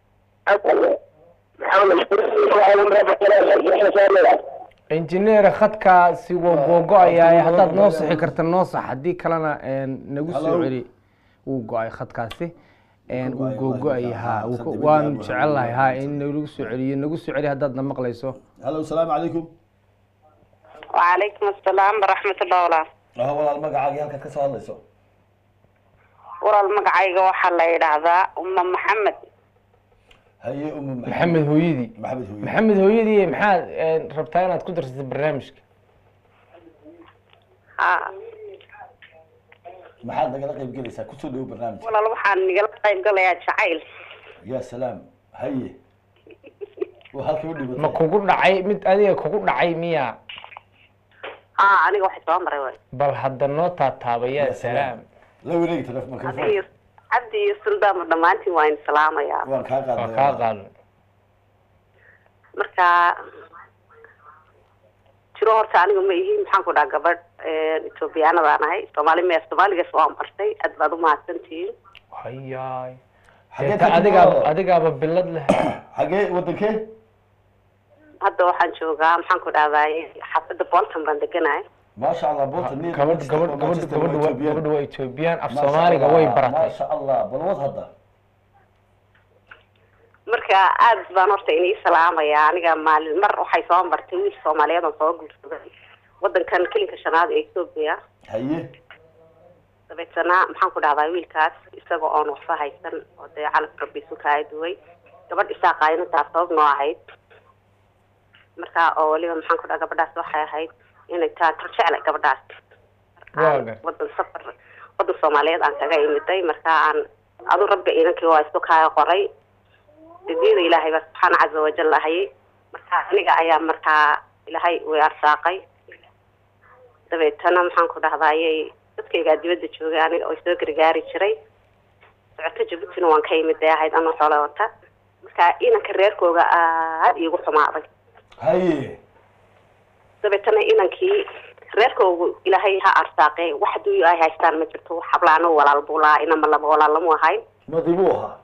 maxamed injineer khadkaasi waa googo-ayaa haddaad noo sixi karta noo sax haddii kalena een, nagu soo Hello. celi wuu go-ay khadkaasi een, Wuu wuu go-ay, googo-ay wallahi, ha markaa, wuu khad ku- dibadda waan aad jecel lahay ha waxaa in nagu soo celiyo nagu soo celi haddaadna maqlayso hallo salaamu calaykum wacalaykum asalaam waraxmatullah walaal ah walaal magacaagii halkaad ka soo hadlayso walaal magacayga waxaa la yidhaahdaa uma maxamed haye umu maxamed hooyadii maxamed hooye maxamed hooyadii maxaad een, rabtaa inaad ku darsato barnaamijka ha maxaad nagala qayb gelaysaa kusoo dhawo barnaamijka walaal waxaan nigala qayb galayaa jacayl ya salaam haye waa halka u ma dhibatay kugu dhacay mid adiga kugu dhacay miya ha aniga waxay soo maray waay bal hadda noo taataaba yaa Ya salaam la wareegi telefon cabdi mikrofon iyo cabdi iyo suldaanba dhammaantiin waa in salaamayaa waan kaa waa qaaday kaa qaadan marka jiro horta aniga ma ihi maxaan ku dhaha gabadh etoobiyaanadaan ahay soomaali me soomaaligaas waan bartay aad baad umahadsantihiin hayaay Xagee Deeta ka adigaaba timaado? adigaaba bilad leh xagee wadankee hadda waxaan joogaa maxaan ku dhahdaa xaafadda bolton baan deganahay maasha allah bolton near gabadh Manchester, gabadh gabadh Manchester gabadh waa waa Ethiopian. gabadh waa Ethiopian af Maasha Soomaaliga Allah, way baratay maasha allah bal wad hadda marka aad baan horta inii salaamayaa aniga maalin mar waxay soo martay wiil soomaaliyeed oo soo guursaday wadankan kelinka shanaad ee ethoobia haye dabeetana maxaan ku dhahdaa wiilkaas isaga oon waxba haysan oo dee calaf rabbi isu kaa duway gabadh isaaqaaynataa sabab noo ahayd marka oo weliba maxaan ku dhaha gabadhaas waxay ahayd inay taa tarjeclay gabadhaas Waa Aan gar- wadan safar wadan soomaaliyeed aan kaga imiday marka aan adu rabbi inankii waa isu kaa qoray dadiyada ilaahay baa subxaana caza wajal ahayay marka aniga ayaa markaa ilaahay way arsaaqay dabeetana maxaan ku dhahdayay dadkaygaa dibadda joogay aniga oo soo gargaari jiray socoto jabuutina waan ka imid ee ahayd anoo xoolo wata marka inanka reerkooga aad iigu xumaaday haye dabeetana inankii reerkoogu ilaahay ha arsaaqee wax hadduu ay haystaan ma jirto wax hablaano walaal buu lahaa inama laba walaal lamu ahayn madi buu ahaa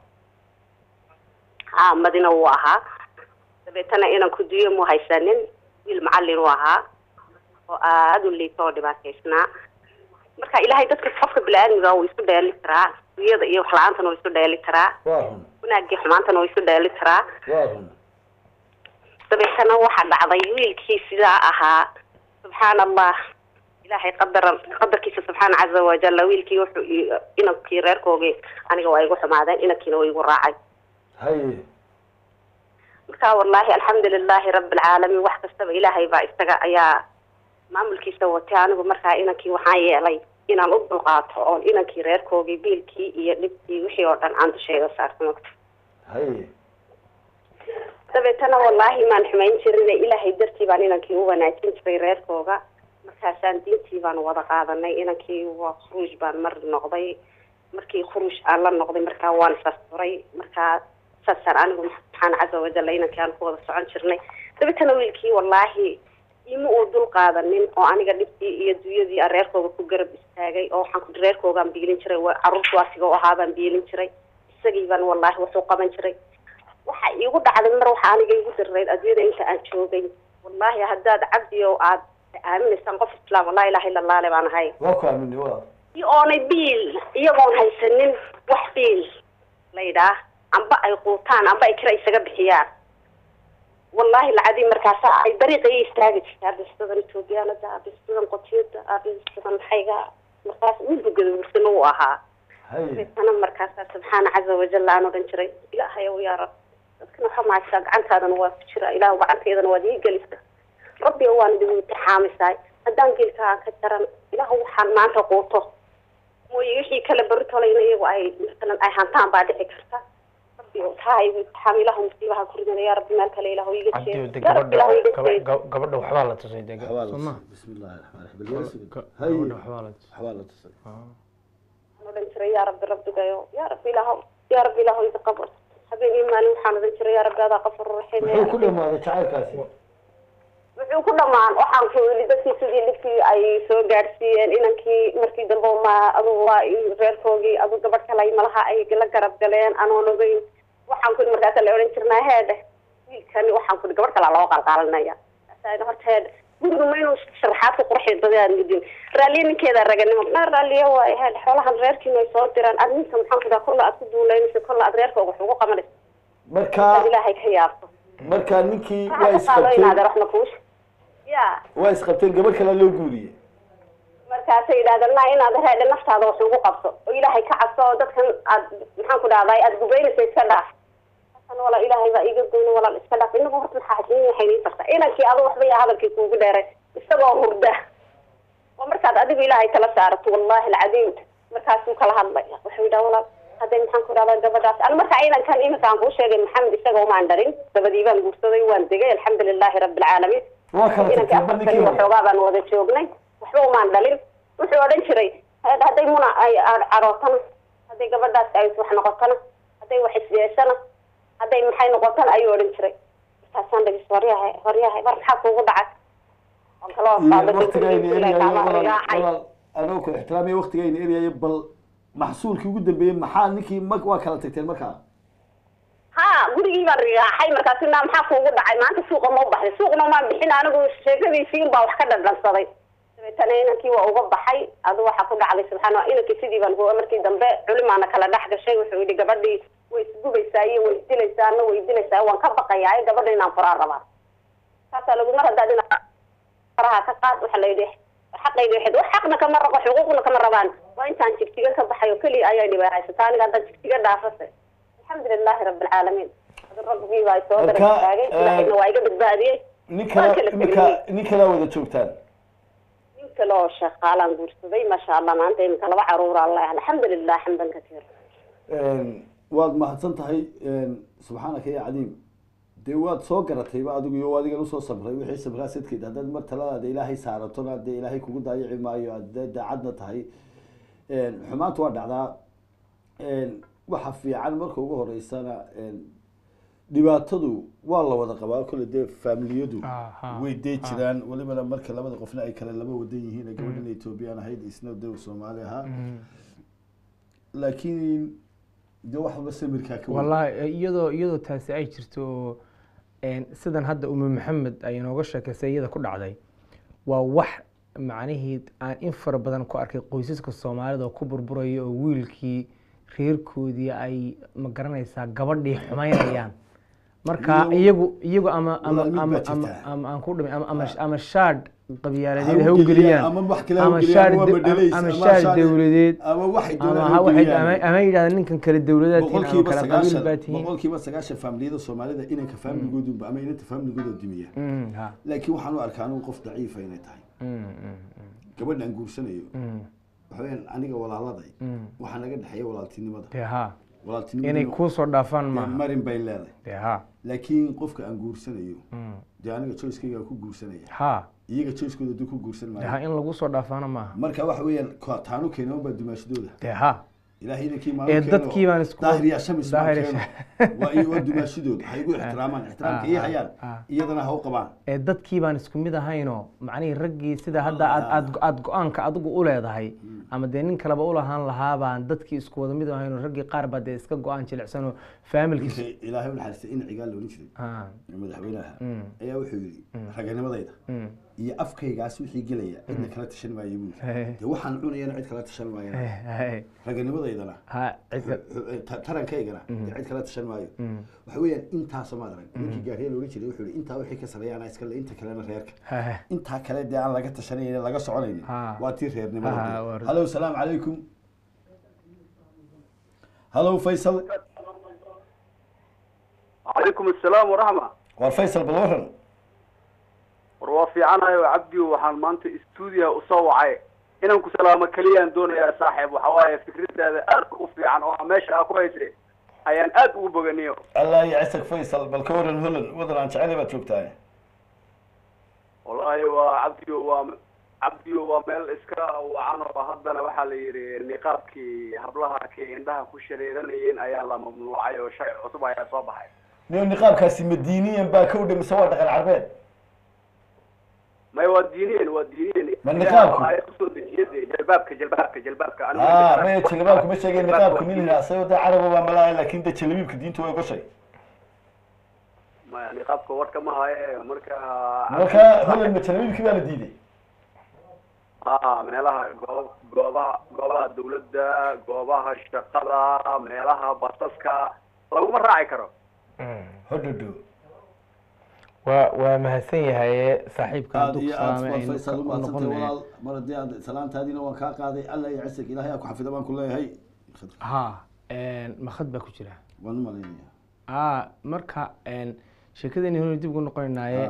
ha madina wuu ahaa dabeetana inanku duyo mu haysanin wiil macallin uu ahaa oo aada u liito oo dhibaataysnaa marka ilaahay dadka qofka bini-aadmiga wuu isu dheeli karaa duyada iyo wax la-aantana wuu isu dheeli karaa waa run wanaagii xumaantana wuu isu dheeli karaa waa run dabeetana waxaa dhacday wiilkii sidaa ahaa subxaan allah ilaahay qadara qadarkiisa subxaana caza wajalla wiilkii wuxuu i- inankii reerkoogii aniga waa igu xumaadeen inankiina waa igu raacay haye marka wallaahi alxamdulilaahi rabi alcaalamiin wax kastaba ilaahay baa isaga ayaa maamulkiisa watay anigu markaa inankii waxaan yeelay inaan u dulqaato oon inankii reerkoogii biilkii iyo dhibkii wixii oo dhan aan dushayda saarto mogta haye dabeetana wallaahi maan xumayn jirin ilaahay dartii baan inankii u wanaajin jiray reerkooga markaasaan diintii baan wada qaadanay inankii waa khuruuj baan mar noqday markii khuruuj aan la noqday markaa waan isasturay markaa saasaan anigu subxaana caza wajalla inankii aan ku wada socon jirnay dabeetana wiilkii wallaahi ima uu dul qaadanin oo aniga dhibkii iyo dunyadii aan reerkooga ku garab istaagay oo waxaan ku reerkoogaan biilin jiray wa- carruurtu asiga u ahaa baan biilin jiray isagii baan wallaahi wuxuu qaban jiray waxa iigu dhacday mar waxa aniga igu dirayd adduunyada inta aan joogay wallaahi haddaad cabdi oo aad aaminaysaan qof islaam laa ilaha illa allah le baan ahay waa ku aamini waa i oonay biil iyagoon haysanin wax biil la yidhaah amba ay quutaan amba ay kira isaga bixiyaan wallaahi lacadii markaasa ay dariiqa i istaagi jirtay abistadan etoobiyaanada abistadan qotiyada abistadan maxayga markaas wiilku gadabursano uu ahaa haye sana markaasaa subxaana caza wajal aan odhan jiray ilaahay ow yaa rab dadkana waxa mahaysaa gacantaadana waa ku jira ilaah gacanteedana waad ii gelisa rabbi waan idin imtixaamisaay haddaan geelkaa ka jaran ilaah waxaan maanta quuto mooye wixii kale baritolayna iyagu ay masalan ay hantaan baa dhici karta rabbi taa igu imtixaam ilaah musiibaha ku ridana yaa rabbi meel kale ilaah iga cabdi de jeedo yaa rabbi ilaah iga gabadha jeedo gaba- gabadha waxbaa la tusay de waxbaa la soo ma tusay bismi illaahi raxmaan raxiim bal yaa sugid. Ga- Hay. gabadha waxbaa la tusay waxbaa la tusay waxaan odhan jiray yaa rabbi rabbigayo yaa rabbi ilaah yaa rabbi ilaah iga qabo habeen iyo maalin waxaan odhan jiray yaa rabbi adaa qafur raxiim muxuu ku dhamaaday jacaylkaasi wuxuu ku dhamaan waxaan ku yidhi dadkii sidii dhibkii ay soo gaadhsiiyeen inankii markii dambe ma adugu waa i- reerkoogii adu gabadh kale malaha ay la garab galeen anoon ogeyn waxaan ku yidhi markaasa la odhan jirnaa heedhe wiilkani waxaan ku yidhi gabadh kalaa loo qalqaalinaya markaasa horta heedhe gurigu ma inuu sharaxaad ku qurxiyo dadaan midin raalliye ninkeeda raganimo na raalliye waayo heedhe xoolahan reerkiina ay soo diraan aad ninka maxaan ku dhaha kolla aad ku duulaynayso kolla aad reerkooga wax ugu qabanayso marka aad ilaahay ka yaabto marka ninkii waa waxaa ka qaado inaad isqabteen waxna kuush ya waa isqabteen gabadh kale loo guuriyey markaasay yidhahdeen na inaad reedhe naftaada wax ugu qabso oo ilaahay ka cabso oo dadkan aad maxaan ku dhahday aad gubaynaysa iska dhaaf hasan walaal ilaahay baa iiga goyna walaal iska dhaaf inagu horta maxaa xajin waxay nii tarta inankii adu waxba yaa hadalkii kuugu dheeray isagoo hurda oo markaad adigu ilaahay kala saarato wallahi alcadiim markaasuu kala hadlay wuxuu yidhaha walaal hadday maxaan ku dhahdaa gabadhaas an marka inankan iminka aan kuu sheegay maxamed isaga umaan dharin dabadii baan guursaday waan degay alxamdu lilahi rabbi alcaalamiin waa kala inankii tagteen ba afartan ninkii iyo hore waxoogaa baan wada joognay waxba umaan dhalin wuxuu odhan jiray "Had- hadday muna ay a- carootana hadday gabadhaas ay wax noqotana hadday wax isyeeshana hadday maxay noqotana ayuu odhan jiray markaasaan dhagis waryahay waryahay war maxaa kuugu dhacay oo kala iyo horqaada waktigayna eryayo kaama walaal rigaacay walaal anoo ku ixtiraamaya waktigayna eryayo bal maxsuulkii ugu dambeeyey maxaa ninkii ma waa kala tagteen markaa ha gurigii baan rigaaxay markaasu naa maxaa kuugu dhacay maanta suuqa ma u baxday suuqna maan bixin anigu sheekadiisii unbaa wax ka dhadhansaday dabeetana inankii waa uga baxay adu waxaa ku dhacday subxaana inankii sidii baan huwa markii dambe culimaana kala dhex gashay wuxuu yidhi gabadhii way isgubaysaa iyo way isdilaysaa ana way isdilaysaa waan ka baqayaa gabadha inaan furaan rabaa saasaa lagu mar haddaad ina faraha ka qaad waxaa la yidhi xaqayga waxayd wax xaqna kama rabo xuquuqna kama rabaan waa intaan jigjiga ka baxay oo keliya ayaa dhibaahaysata aniga haddaan jigjiga dhaafase alxamdu lilahi rabbi alcaalamiin adu rabbigii baa soo Marka, dara taagay eh, ilaahayna waa iga badbaadiyey nin Waa kala kala ninka tegay. nin kalaa wada joogtaan nin kale oo shaqaalaan guursaday maasha allah maanta iminka laba caruura allah alxamdu lilah xamdan katiira waad mahadsan tahay subxaanaka ya cadiim dee waad soo garatayba adigu iyo adigan usoo sabray wixii sabraa sadkeed haddaad mar taladaada ilaahay saaratona dee ilaahay kugu daayici maayo aad dee daacadna tahay xumaanta waa dhacdaa waxa fiican marka ugu horeysana dhibaatadu waa la wada qabaa kole dee faamiliyadu Aha, way dee jiraan walibana marka labada qofna ay kale laba wadan yihiin ee gabadhan ethoobiyan ahayd isna dee soomaali ahaa laakiin dee waxba samirkaa ka weyn. wallahi iyadoo iyadoo taasi ay jirto oo een, sidan hadda ume maxamed ay inooga sheekaysay iyada ku dhacday waa wax macnihii aan in fara badan ku arkay qoysaska soomaalida oo ku burburaya oo wiilkii reerkoodii ay ma garanaysaa gabadhii xumaynayaan marka Iyo- iyagu iyagu ama ama Walaal mid ama baa ama jirta. ama aan ku dhimay ama ama ama shaadh qabyaaladeed Ha ha u u geliyaan, geliyaan ama wax kale ha u ama geliyaan, shaadh waa de- bedelays, ama ama shaadh shaadh- dowladeed ama waxay ama doonaan ha u waxay geliyaan. ama ama yidhahdaan ninkan kale dowladaad tihiin ama boqolkiiba kala qabiil sagaashan baa tihiin boqolkiiba sagaashan faamiliyada soomaalida inanka faamiligoodu ama inanta faamiligooda dumiya Mm, ha. laakiin waxaan u arkaa anigu qof daciifa inay tahay Mm, mm, mm, gabadha aan guursanayo mm, waxa weyaan aniga walaaladay mm. waxaa naga dhexeeya walaaltinimada dee ha inay walaaltinimada kuu soo dhaafaan maaha marin bay leedahay dee ha laakiin qofka aan guursanayo Mm. dee aniga joyskayga aan ku guursanaya ha iyaga joyskooda duu ku guursan dee ha maayo in lagu soo dhaafaana maaha marka waxa weeyaan ko- taanu keena unbaa dumaashadooda dee ha ilaahay inankii Ee, maalin dadkii baan isku- daahir yaa shamis baan daahir keeno yaa- waa iyo waa dumaashadooda ha igu ixtiraamaan ixtiraamka ii hayaan ah. iyadana ha u qabaan ee dadkii baan isku mid ahaynoo macnihii raggii sida hadda aad aad aad go-aanka adigu u leedahay ama dee nin kaleba u lahaan lahaa baan dadkii isku wada mid ahaynoo raggii qaar baa dee iska go-aan jilicsanoo faamilkiisa Ninka ilaahay u naxariistay in cigaal la odhan jiray Ah, madaxweynaha Mm. ayaa wuxuu yidhi raganimadayda mm, iyo afkaygaas wixii gelaya cidna kala tashan maayo buu Hey. yidhi dee waxaan cunayana cid kala tashan maayana eh, eh, raganimadaydana ha cidka ta- tarankaygana dee cid kala tashan maayo waxa weeyaan intaasoo maad arag ninkii gaariya la odhan jiray wuxuu yidhi intaa wixii ka sareeyaana iskale inta kalena reerka ha intaa kale dee aan laga tashanaynin laga soconaynin Ah. waa tii Ah, reernimada waa- halo salaamu calaykum halo faysal calaykum assalaam waraxma waa faysal bal waran war waa fiicanayo cabdiyo waxaan maanta stuudiyaha usoo wacay inaan ku salaamo keliyaan doonayaa saaxiib waxa waaye fikradaada aad u fiican oo meesha aa ku haysa ayaan aad ugu boganiyo allah yacsak faysal bal ka waran holan wadan aan jecel baad joogtaa wallaahi waa cabdiyo waa cabdiyo waa meel iska wacan oo haddana waxaa la yidhi niqaabkii hablaha kay indhaha ku shareeranayeen ayaa la mamnuucay oo sharci cusub ayaa soo baxay niyo niqaabkaasi madiiniyan baa ka udhay mise waa dhaqan carbeed may waa diiniyeen waa diiniyeen Ma niqaabku? Ay kusoo dejiyade jalbaabka jalbaabka jalbaabka Anigu ah jalbaabka- maya jalabaabka ma sheegeen niqaabku nin asagoo de caraba waa malaa laakin de jalabiibka diinta way gashay maya niqaabka warka ma haye marka marka holan ma jalabiibkii baa la diiday ha meelaha goob goobaha goobaha dawladda goobaha shaqada meelaha basaska laguma raaci karo hodhodho waa waa mahadsan yahay saaxiibka aad hadduu ku iyo aad salaamay baa aynu faysal u umahadsantay noqonaya walaal mar haddii aad salaantaadiina waan kaa qaaday allah yacsak ilahay aa ku xafida baan ku leeyahay ha makad baa ku jira waan u malaynaya a marka sheekadeeni hore dib ugu noqonaynaaye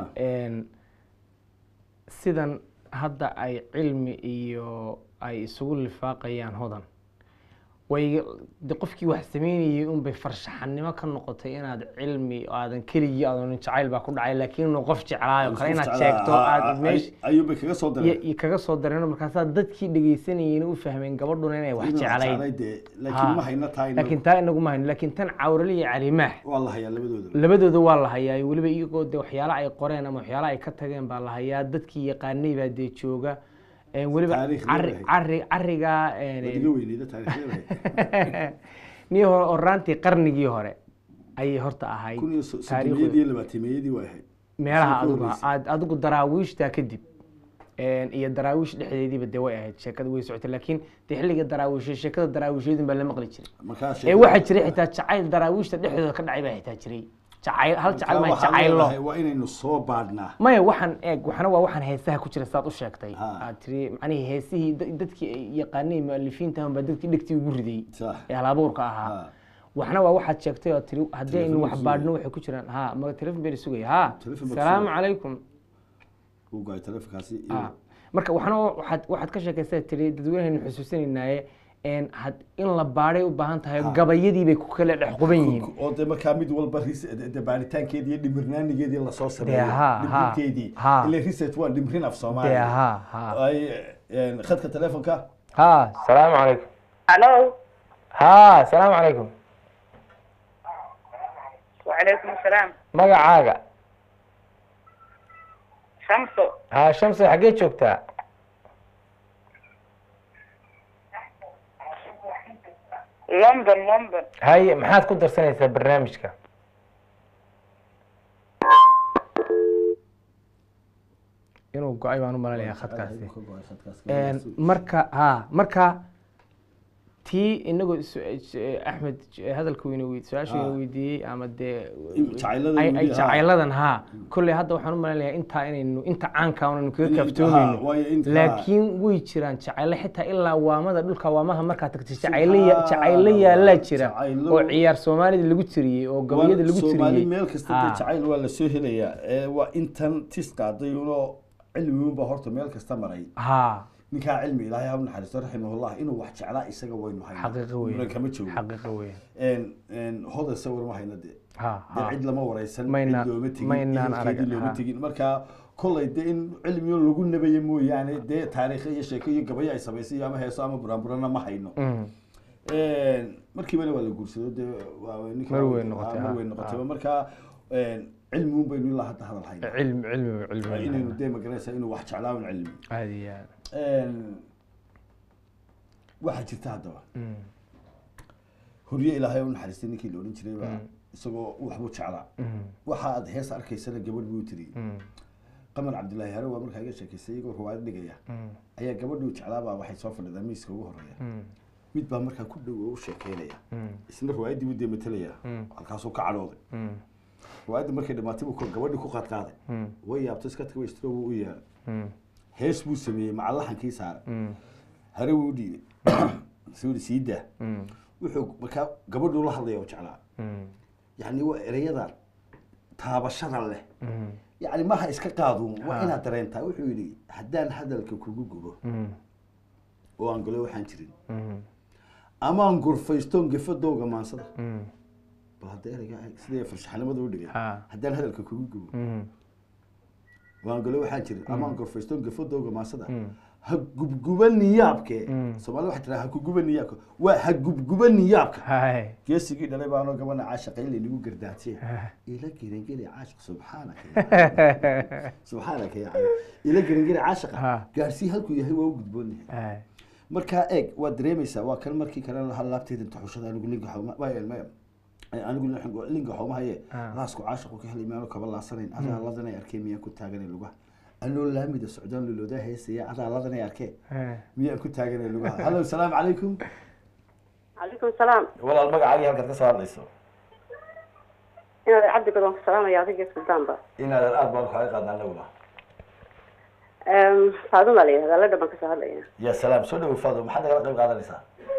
sidan hadda ay cilmi iyo ay isugu lifaaqayaan hodan way de qofkii wax sameynayay unbay farshaxanimo ka noqotay inaad cilmi aadan keligii aadan jacayl baa ku dhacay laakiin inuu qof jeclaayo kale inaad sheegto aad meesh ayuubay kaga soo iyo daray iyo kaga soo dareeno markaasaa dadkii dhegeysanayeen u fahmeen gabadhuna inay wax jeclayn laakiin ma hayna tahay laakiin taa inagu ma hayno laakiin tan cawrali iyo calimaax waa la hayaa labadooda labadooda waa la hayaa weliba iyagoo de waxyaala ay qoreen ama waxyaala ay ka tageen baa la hayaa dadkii yaqaanay baa dee jooga Een, weliba Taariikh cari leedahay. cari carigaa waad iga weyneyda taariikhyada nii hore oraantii qarnigii hore ayay horta ahayd kun iyo taariikhdu- soddomiyadii iyo labaatameeyadii waa ahayd meelaha Soo adigu koobaysay. aad adigu daraawiishtaa kadib Een, iyo daraawiish dhexdeediiba dee way ahayd sheekada way socotay laakiin dee xilliga daraawiisha sheekada daraawiishyadun baa la maqli jiray markaa ee waxaa jiray xitaa jacayl daraawiishta dhexdooda ka dhacay baa xitaa jiray jacayl hal jacayl ma jacaylo waa inaynu soo baadhnaa maya waxaan eeg waxna waa waxaan heesaha ku jira saad u sheegtay Ha. aad tiri macnihii heesihii da- dadkii ay yaqaanay mualifiinta baa dadkii dhegtii ugu riday sax ee halabuurka ahaa Ha. waxna waa waxaad sheegtay oo tiri haddii aynu wax Telefoon baadhno waxay ku jiraan ha ma telefon bayna sugaya ha Telefoon baa salaamu sugaya. calaykum uu gaay telefonkaasi iyo Ah, marka waxna waa- waxaad waxaad ka sheekaysaa tiri dadweynahaynu xusuusinaynaaye een had in la baadhay u baahan tahay Ha. gabayadii bay ku kala dhex quban yihiin oo de markaa mid walba ris- de baaritaankeedii iyo dhimirnaanigeedii lasoo sameeyo ha, ha, dhimrinteedii ha. ile research waa dhimrin af dee soomaaliya ha ha ay een, khadka telefonka ha salaamu calaykum hallo ha salaamu calaykum wacalaykum asalaam magacaaga shamso ha shamsi xaggee joogtaa london london haye maxaad ku darsanaysaa barnaamijka inuu go-ay baan u malanayaa khadkaasi Een, marka ha marka tii inagoo su- su- axmed hadalka weyna wey- su-aasha weyna Ha. weydiiyey ama dee jacaylada ay ay weli, ha. jacayladan ha kolley hadda waxaan u malanayaa intaa inaynu inta caanka unaynu kaga In- ha, kaaftoomayno waayo inta- laakiin way jiraan jacaylo xitaa ilaa waamada dhulka waamaha markaa tagtay jacaylo ya- jacaylo yaalaa jira Jacaylo- oo ciyaar soomaalida lagu tiriyey oo gabayada lagu soomaali tiriyey meel kasta Ha. dee jacayl waa lasoo helayaa ee waa intan tis qaaday unoo cilmigunba horta meel kasta maray ha ninkaa cilmi ilaahay ha u naxariisto raximahullah inuu wax jeclaa isaga waynu haynaa xaqiiqo weyn muran kama joogo xaqiiqo weyn Een, een, hodan sawir ma hayna dee ha dee ha cid lama wareysan Mayna- cid looma tegin maynaan ehelkeedii arag, looma ha. tegin marka kollay dee in cilmiyo lagu nabaye mooyaane dee taariikho iyo sheeko iyo gabayo ay samaysay iyo ama heeso ama buraanburana ma hayno Mm. Een, markiibana waa la guursado dee waa ninka Mar waa- weyn noqotay, mar ha, weyn noqotay ha. marka een, cilmi un baynu ilaa hadda hadal hayna cilmi cilmi cilmi inaynu dee magaranaysaa inuu wax jeclaa un cilmi aad iyo aad Een, waxaa jirta haddaba Mm. horiye ilaahay u naxariistay ninkii la odhan jiray baa isagoo waxbuu jeclaa Mm. waxa aad hees arkaysana gabadh buu tiriyey Mm. qamar cabdillaahi hare waa markaa iga sheekaystay iyagoo ruwaayad dhigaya Mm. ayaa gabadhuu jeclaabaa waxay soo fadhidaa miiska ugu horeeya Mm. mid baa markaa ku dhow oo u sheekeynaya Mm. isna ruwaayaddii buu dee matelayaa Mm. halkaasuu ka cadhooday Mm. ruwaayadda markay dhamaatay buu gabadhii ku qaadqaaday Mm. way yaabtay iska tagay istro buu u yeelay Mm. hees buu sameeyey macalaxankii saaray Mm. hare wuu u dhiibay suu sii daa Mm. wuxuu markaa gabadhuu la hadlaya oo jeclaa Mm. yacni waa erayadan taabashada leh yani maha iska qaadun waa inaad dareentaa wuxuu yidhi haddaan hadalka kugu gubo oo aan galo waxaan jirin amaan gurfaystoon gefadowga maansada bal hadda ereyga sidee farshaxnimada u dhigay Ha. haddaan hadalka kugu gubo waan galo waxaan jirin amaan gurfaystoon gefadowga maansada ha gubguba niyaabke soomaalida waxay tiraa ha kuguba niyaabka waa ha gubguba niyaabka hay geesigii dhalay baanoo gabana caashaqayn laynagu gardaatiye ila gerengeli caashiq subxaanaka ya subxaanaka ya cali ila gerengeli caashiqa Ha. gaarsii halkuu yahay waa u gudboonyahay hay markaa eeg waad dareemaysaa waa kan markii kale lahaa laabteyda taxushada anigu linka xawma maya maya anigu lin- linka xawmahaye Ah. laasku caashiqu ka helay miyaanu kaba laasanayn adaa ladanay arkeen miyaan ku taaganay lugaha anoo laamida socdaan luloodaa heesaya adaa ladanay arkeen hay miyaan ku taaganay lugaha hallo salaamu calaykum calaykum salaam walaal magacaagii halkaad ka soo hadlayso inaad cabdi badan ku salaamaya adiga suldaanba inaadan aad baan kaaga qaadnaa anaguna faaduma la yihahdaa la dhaban kasoo hadlaya ya salaam soo dhawo faado maxaad nagala qayb qaadanaysaa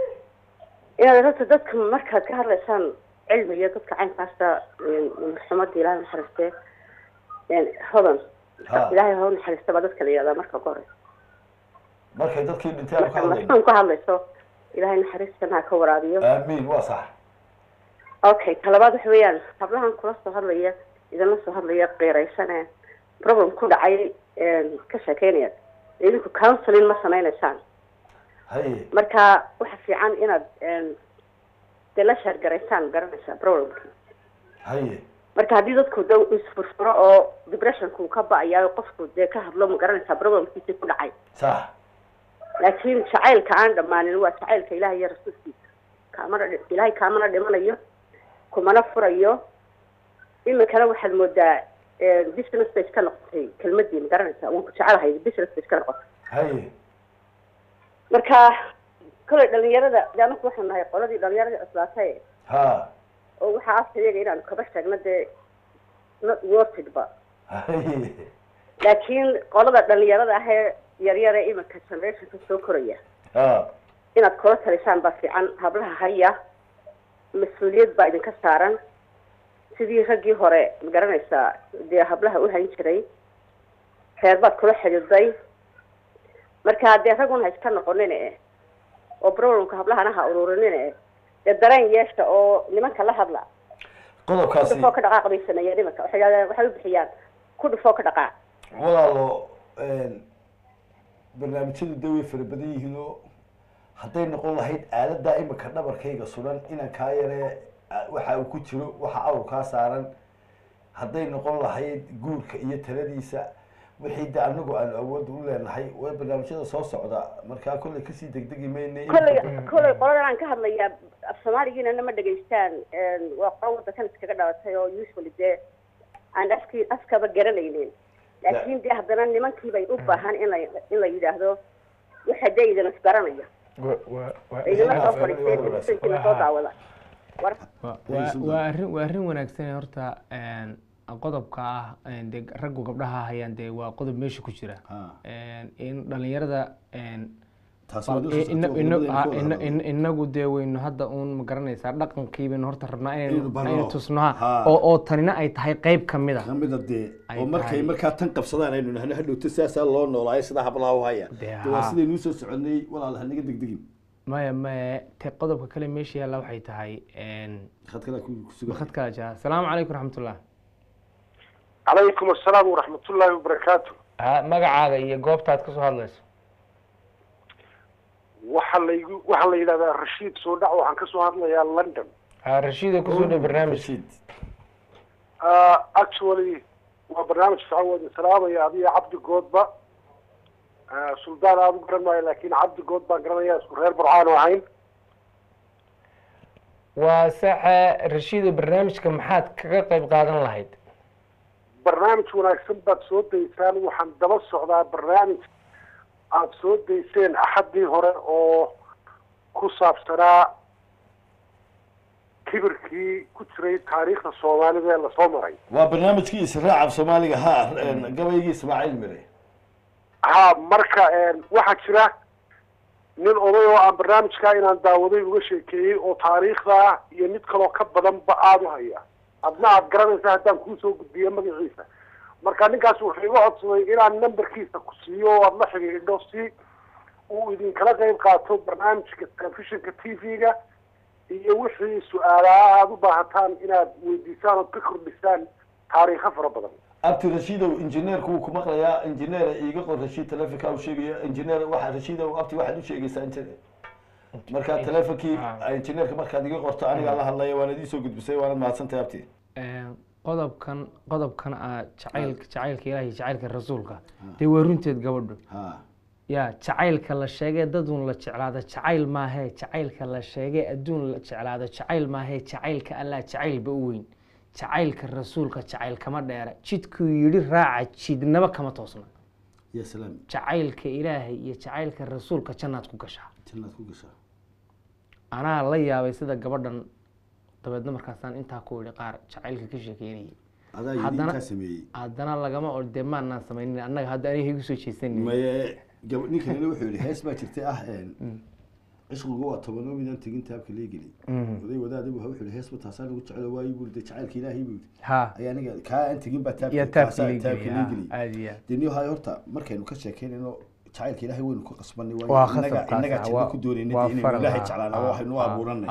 inaad horta dadka markaad ka hadlaysaan cilmiga dadka caynkaasta xumadda ilaahay naxariiste hodan Ha. ilaahay ho naxariista baa dadka la yihahdaa marka ugu horeysa markay dadkii dhintay aanu ka hadlayno markaan ku hadlayso ilaahay naxariistana ha ka waraabiyo aamiin waa sax okay talabaad waxa weeyaan hablahan kula soo hadlaya idinla soo hadlaya qeeraysane problem ku dhacay ka sheekeynaya idinku counseling ma sameynaysaan haye marka waxa fiican inaad dee la sheergaraysaan garanaysaa problemki haye marka haddii dadku da isfurfuro oo depressionku ka ba-ayaa qofku dee ka hadlo ma garanaysaa problemkiisii ku dhacay sax laakiin jacaylka aan dhammaanin waa jacaylka ilaah iyo rasuulkiisa kaamana dhi- ilaahay kaamana dhimanayo kumana furayo iminkana waxaad moodaa business bay iska noqotay kelmadii ma garanaysaa waan ku jecelahay business bay iska noqotay haye marka kolay dhalinyarada de anaku waxaan nahay qoladii dhalinyarada cuslaatay ha oo waxaa afka iyaga inaanu kaba sheegno dee not worted ba haye laakiin qolada dhalinyarada ahee yaryar ee iminka generationka soo koraya ha inaad kula talisaan baa fiican hablaha haya mas-uuliyad baa idinka saaran sidii raggii hore ma garanaysaa dee hablaha u hayn jiray reer baad kula xidhiiday marka dee raguna ha iska noqonin e oo problemka hablahana ha uruurinin e dee dareen yeesha oo nimanka la hadla ku qodobkaasi dhufoo ka dhaqaaq bay sameeyeen nimanka waxay yidhahdeen waxay u bixiyaan ku dhufoo ka dhaqaaq walaalo barnaamijyadu de way fara badan yihiin oo hadday noqon lahayd aaladaa imika dhabarkayga sudan inaan kaa yaree a- waxa uu ku jiro waxa awr kaa saaran hadday noqon lahayd guurka iyo taladiisa wixii de anagu aanu awood u leenahay way barnaamijyada soo socda markaa kolley kasii degdegi mayne kolley kolley qoladan aan ka hadlayaa af soomaaligiina ma dhegaystaan waa qolo waddankan iskaga dhalatay oo usually dee aan afkii afkaba garanaynin laakiin dee haddana nimankii bay u baahan in la in la yidhaahdo waxa dee idin isbaranaya idinla soo fadhiisteen televisionkiina soo daawada war Wa- waa- waa arrin waa arrin wanaagsan ee horta een, qodobka ah een, dee raggu gabdhaha hayaan dee waa qodob meesha ku jira Ha. Een, in dhalinyarada een, taas bal- waa noo soo ina- socota, ina- wadnadeena ha- ku wada ina- hadlo. ina- inagu dee waynu hadda uun ma garanaysaa dhaqankii baynu horta rabnaa Inaynu inaynu barno. inaynu tusno ha. Ha. oo oo tanina ay tahay qayb ka mid a kamida dee Ay oo markay tahay. markaa tan qabsadaan aynu nahno hadhowto sidaasaa loo noolaayo sidaa hablaha u haya Dee de waa haa. sidaynuu soo soconay walaal hanaga degdegin maya maya te qodobka kale meesha yaalla waxay tahay een, khadkada ku kusugan khad kala jaa asalaamu calaykum raxmatullah calaykum assalaam waraxmatullaahi wabarakaatu ha magacaaga iyo goobtaad kasoo hadlayso waxaa laygu waxaa la yidhahdaa rashiid soo dhac waxaan kasoo hadlayaa london ha rashiida kusoo dhow barnaamij Rashid. Uh, actually waa barnaamij fiican waa idin salaamaya adiga cabdi goodba Uh, suldaan aada u garan maayo laakiin cabdi good baan garanaya isku reer burcaan oo ahayn waa saxa rashiida barnaamijka maxaad kaga qayb qaadan lahayd barnaamij wanaagsan baad soo daysaan waxaan daba socdaa barnaamij aada soo dayseen axaddii hore oo ku saabsanaa kibirkii ku jiray taariikhda soomaalida ee lasoo maray waa barnaamijkii israaca soomaaliga ha gabaygii ismaaciil mire ha marka waxaa jira nin oday oo aan barnaamijkaa inaan daawaday uga sheekeeyey oo taariikhda iyo mid kaloo ka badanba aada u haya adna aad garanaysa haddaan kuusoo gudbiyo magaciisa marka ninkaas wuxuu iga codsaday inaan numberkiisa ku siiyo oo aad la xidhiidho si uu idinkala qayb qaato barnaamijka telefishinka t v-ga iyo wixii su-aalaha aada u baahataan inaad weydiisaan ood ka kordhisaan taariikho fara badan abti rashiidow injineerku wuu ku maqlayaa injineer iiga qor rashiid telefonka u sheegaya injineer waxa rashiidow abti waxaad u sheegaysaa injineer markaa telefonkii injineerka markaad iga qorto anigaa la hadlaya waana idiin soo gudbisay waana mahadsantahay abti qodobkan qodobkan ah jacaylka jacaylka ilaahi jacaylka rasuulka dee waa runteed gabadhu ha ya jacaylka la sheegay dadun la jeclaado jacayl maahee jacaylka la sheegay adduun la jeclaado jacayl maahee jacaylka allah jacaylba u weyn jacaylka rasuulka jacayl kama dheera jidkuu yidhi raaca jidnaba kama toosna ya salaam jacaylka ilaahay iyo jacaylka rasuulka jannaad ku gashaa jannaad ku gashaa anaa la yaabay sida gabadhan dabeedna markaasaan intaa ku idhi qaar jacaylka ka sheekeynayay adaa yidhi Haddana- intaa sameeyey haddana lagama or dee maanaan samaynin annaga hadda aniga igu soo jeesanin maye gab ninkanina wuxuu yihi hees baa jirtay ah cishqigu waa tobanoo midaan tegin taabka leegeli oday wadaadibu wuxuu yihi heesba taasaa lagu jecelo waayo buu de jacaylka ilaahay buu yidhi ha ayaa aniga kaa aan tegin baa taabka iyo taasaa taabka taabka leegeli aad iyo aad dee niyo hayo horta markaynu ka sheekeynayno jacaylka ilaahay waynu ka qasbanay waa waayo khasab innaga innaga kaas janno ku doonaynay dee inaynu ilaahay jeclaana waa waxaynu u abuuranay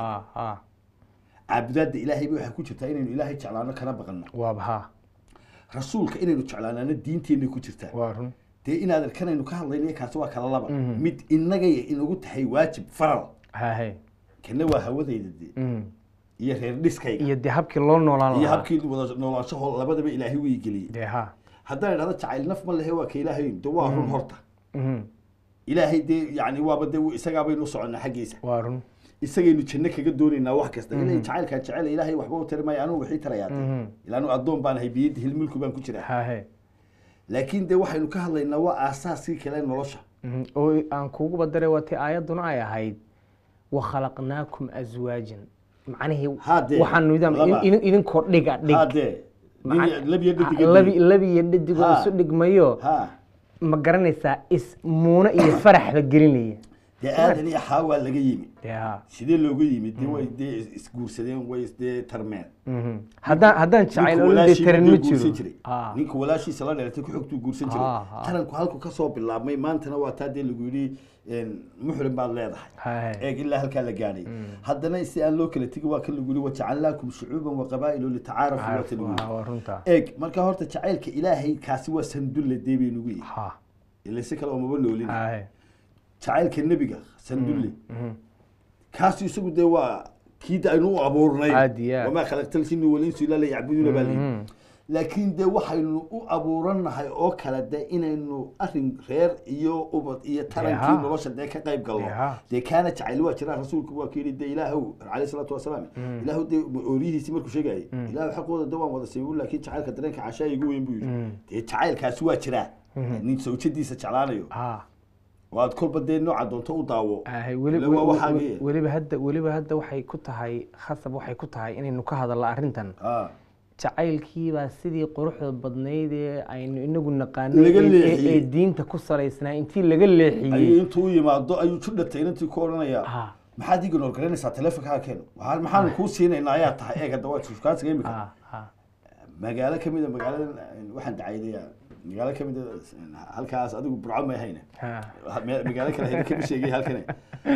caabudaadda ilaahay ba waxay ku jirtaa inaynu ilaahay jeclaano kana baqanno waaba ha rasuulka inaynu jeclaanaana diinteenay ku jirtaa waa run dee inaadan kanaynu ka hadlaynayo kaasi waa kala laba mid innagay inagu tahay waajib faral hahe kana waa hawadayda dee iyo reer dhiskayga iyo dee habkii loo noolaan iyo lahaa habkii wada noolaanshaho labadaba ilaahay way geliyey dee ha haddaan idhahdo jacayl naf ma lehe waa ka ilaahay de waa run horta Mhm. ilaahay dee yani waaba de isagaa baynu u soconnaa xaggiisa waa run isagaynu janno kaga doonaynaa wax kasta ilaahay jacaylkaan jecel ilaahay waxba u tari maayo anugu wixii tarayaa Mhm. ilaa anu addoon baan ahay biyadda hilmulku baan ku jiraa hahe laakiin dee waxaynu ka hadlaynaa waa aasaaskii kale nolosha Mhm. oo aan kuugu badaray waa tii aayadduna ay ahayd wakhalaqnaakum aswaajan macnihii Hadee, waxaanu idin- laba. idin- idinkoo dhiga dhig haddee Maca- labiyo labi labi iyo dhadigoo Ha. isu dhigmayo ha ma garanaysaa is muuna iyo faraxba gelinaya dee aadan iyo xaawaa laga yimi dee ha sidee looga yimi dee way dee isguursadeen way dee tarmeen Mhm. haddaan haddaan jacayl Ninku oo la walaashii taran buu ma guursan jiro jiray Ah. ninka walaashiisa la dheeratay ku xogtuu guursan jiray Ah, ah. taranku halku kasoo bilaabmay maantana waa taa dee lagu yidhi muxrim baad leedahay Haye. eeg ilaa halkaa la gaadhay haddana si aan loo kala tegin waa kan lagu yidhi wajacalnaakum shucuuban wa qabaa'ilo litacaarafu waa ta lagu Waa- yidhi waa runtaa eeg marka horta jacaylka ilaahay kaasi waa sandulle dee bay nugu yihi ha ila si kale oomaba noolin haye jacaylka nebiga sandulle Mhm. kaasi isagu dee waa kii da aynu u abuurnay Aad iyo aad. wamaa khalaqtal jinni walinsu ilaa liyacbuduuna baa layidhi Mhm. laakiin dee waxaynu u abuurannahay oo kale de inaynu arin reer iyo ubad iyo tarankii Deha. nolosha dee ka qayb galno Deha. dee kaana jacayl waa jiraa rasuulku waa kuyidhi dee ilaahow calayhi salaatu wasalaam ilaahu dee ooriyihiisii markuu sheegayay ilaahu xaqooda de waan wada siibu laakiin jacaylka dareenka cashaa igu weyn buu yidhi dee jacaylkaasi waa jiraa nin sawjadiisa jeclaanayo ha waad kolba dee nooca doonto u daawo Ahay, weli- Ila waa weli- waxaagii. weli- weliba hadda weliba hadda waxay ku tahay khasab waxay ku tahay inaynu ka hadalno arrintan Ah. jacaylkiibaa sidii quruxda badnayd ee aynu inagu naqaanay Laga ee- ee- leexiyey. ee diinta ku salaysnaa intii laga ayuu leexiyey intuu u yimaado ayuu judhatay inantii ku odhanayaa ha maxaad iga noolgaraynaysaa teleefonkaa keeno waxaan maxaanu kuu siinaynaa ayaa tahay eeg hadda waa shukaansiga imika ha ha magaalo kamida magaaladan waxaan dacaydaya magaalo kamida halkaas adigu burco may hayne ha Me- magaalo kale hayne kama sheegay halkane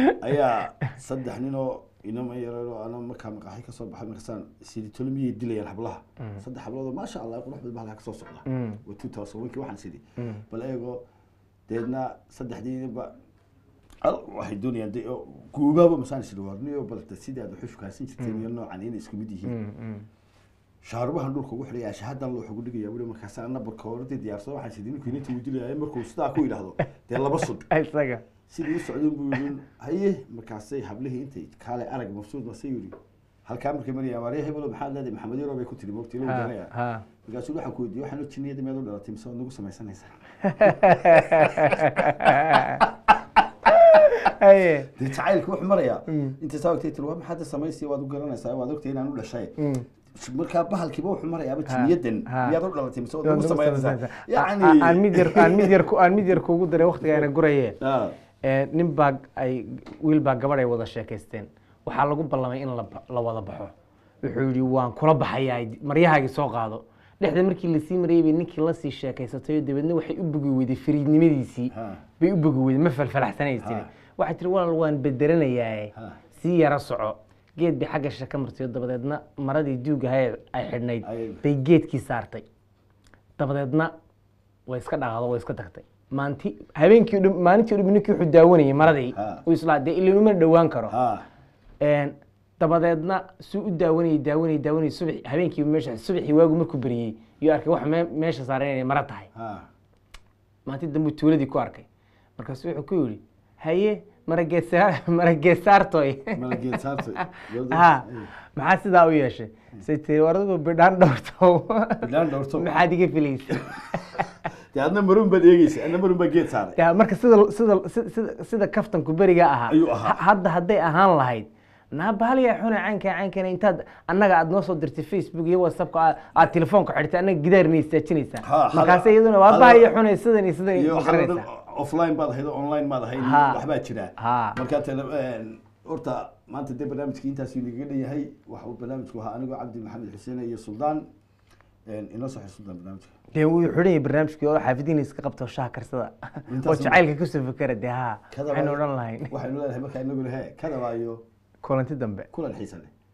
ayaa saddex nin oo inama yaroo ana markaa maqaaxi kasoo baxay markaasaan sidi tolmiyay dilayaan hablaha saddex hablood oo maasha allah qurux badan baa halkaa kasoo socda Mm. waa two thousand one kii waxaan sidi Mm. bal eego deedna saddexdiiba al waxay doonayaan de oo guubaaba masaan sidi warniyo bal de sidii aad waxu shukaasin jirteen iyo noocan inay isku mid yihiin Mm, mm. shaarubahan dhulka ugu xidhaya shahadan loo ugu dhigaya weli markaas ana barka horta diyaarsado waxaan sidii ninkii inta uu dilaya markuu sidaa ku yidhaahdo dee laba sud isaga sidii u socdeen buu yidhi haye markaasay hablihii intay kaale arag mabsuud masay yidhi halkaa markay maraya maariya hebelo maxaad leedahay maxamed yaro bay ku tiri mogti loo ha garanaya ha markaasuu waxaan ku weydiiyey waxaan jinniyada meed u dhalatay mise waad nagu samaysanaysaa haye dee jacaylka wuxuu marayaa intay saa ogtay tiri waa maxaad samaysay waad u garanaysaa waad ogtay inaan u dhashay Mm. markaa bahalkiiba wuxuu marayaaba Ha, jinniyadan ha. miyaad u dhalatay mise waad Waad nagu nagu samaynaysaa samaynaysaa. A- a- aan mid yar aan mid yar ku- aan mid yar kuugu daray waqtigaana guraye Ah, Ee, nin baa ay wiil baa gabadh ay wada sheekaysteen waxaa lagu ballamay in la ba- la wada baxo wuxuu yidhi waan kula baxayaa maryahaagii soo qaado dhexda markii lasii marayay bay ninkii lasii sheekaysatay oo dabeedna waxay u bogi weyday fariidnimadiisii Ha. bay u bogi weyday ma falfalaxsanaysay Ha. waxay tiri walaal waan bedelanayaaye Ha. sii yara soco geed bay xagga shaka martay oo dabadeedna maradii duugahay ay xidhnayd Ay- bay geedkii saartay dabadeedna way iska dhaqaado way iska tagtay maanti habeenkii o dhan maalintii o dhan ninkii wuxuu daawanayay maradii Ha. uu islaa dee ilin uma dhowaan karo ha Een, dabadeedna suu u daawanayay daawanayay daawanayay subax habeenkii meesha subaxii waagu markuu beriyey iyo arkay wax mee- meesha saaran inay mara tahay ha maalintii dambe tuuladii ku arkay markaasu wuxuu ku yidhi haye marageesaar marageesaartoy malageed saartay ha maxaa sidaa u yeeshay say tiri war adigu bidhaan dhowrto Bidhaan dhowrto. maxaad iga filaysa dee adna maruun baad eegeysa adna maruun baa geed saaray Ya, marka sida sida sida- sida sida kaftanku beriga ahaa Ayuu ahaa. ha- hadda hadday ahaan lahayd naabahaliya xuna caynka caynkana intaad annaga aad noo soo dirtay facebook iyo whatsappka aad- aad telefoonka xidhitay annaga gidaarna istaajinaysaa Ha, markaase hada- iyaduna waa hada- bahaya xunay sidan iyo sidan iyo ma waxaa dhan garanaysaa offline baad ahayd oo online baad ahayd Ha. waxbaa jira Ha. marka tele horta maanta dee barnaamijkii intaasuu nagaga dhan yahay waxa uu barnaamijku ahaa anigoo cabdi maxamed xuseen iyo suldaan inoo soo xir suldaan barnaamijka dee wuu xidhan yahay barnaamijkii oo xaafidiina iska qabto shaha karsada Intaas oo un- jacaylka kasoo fakera dee ha Kada waxaynu waayo- odhan lahayn waxaynu leedahay markaa inaguna he kada waayo kulanti dambe kulan xiisa leh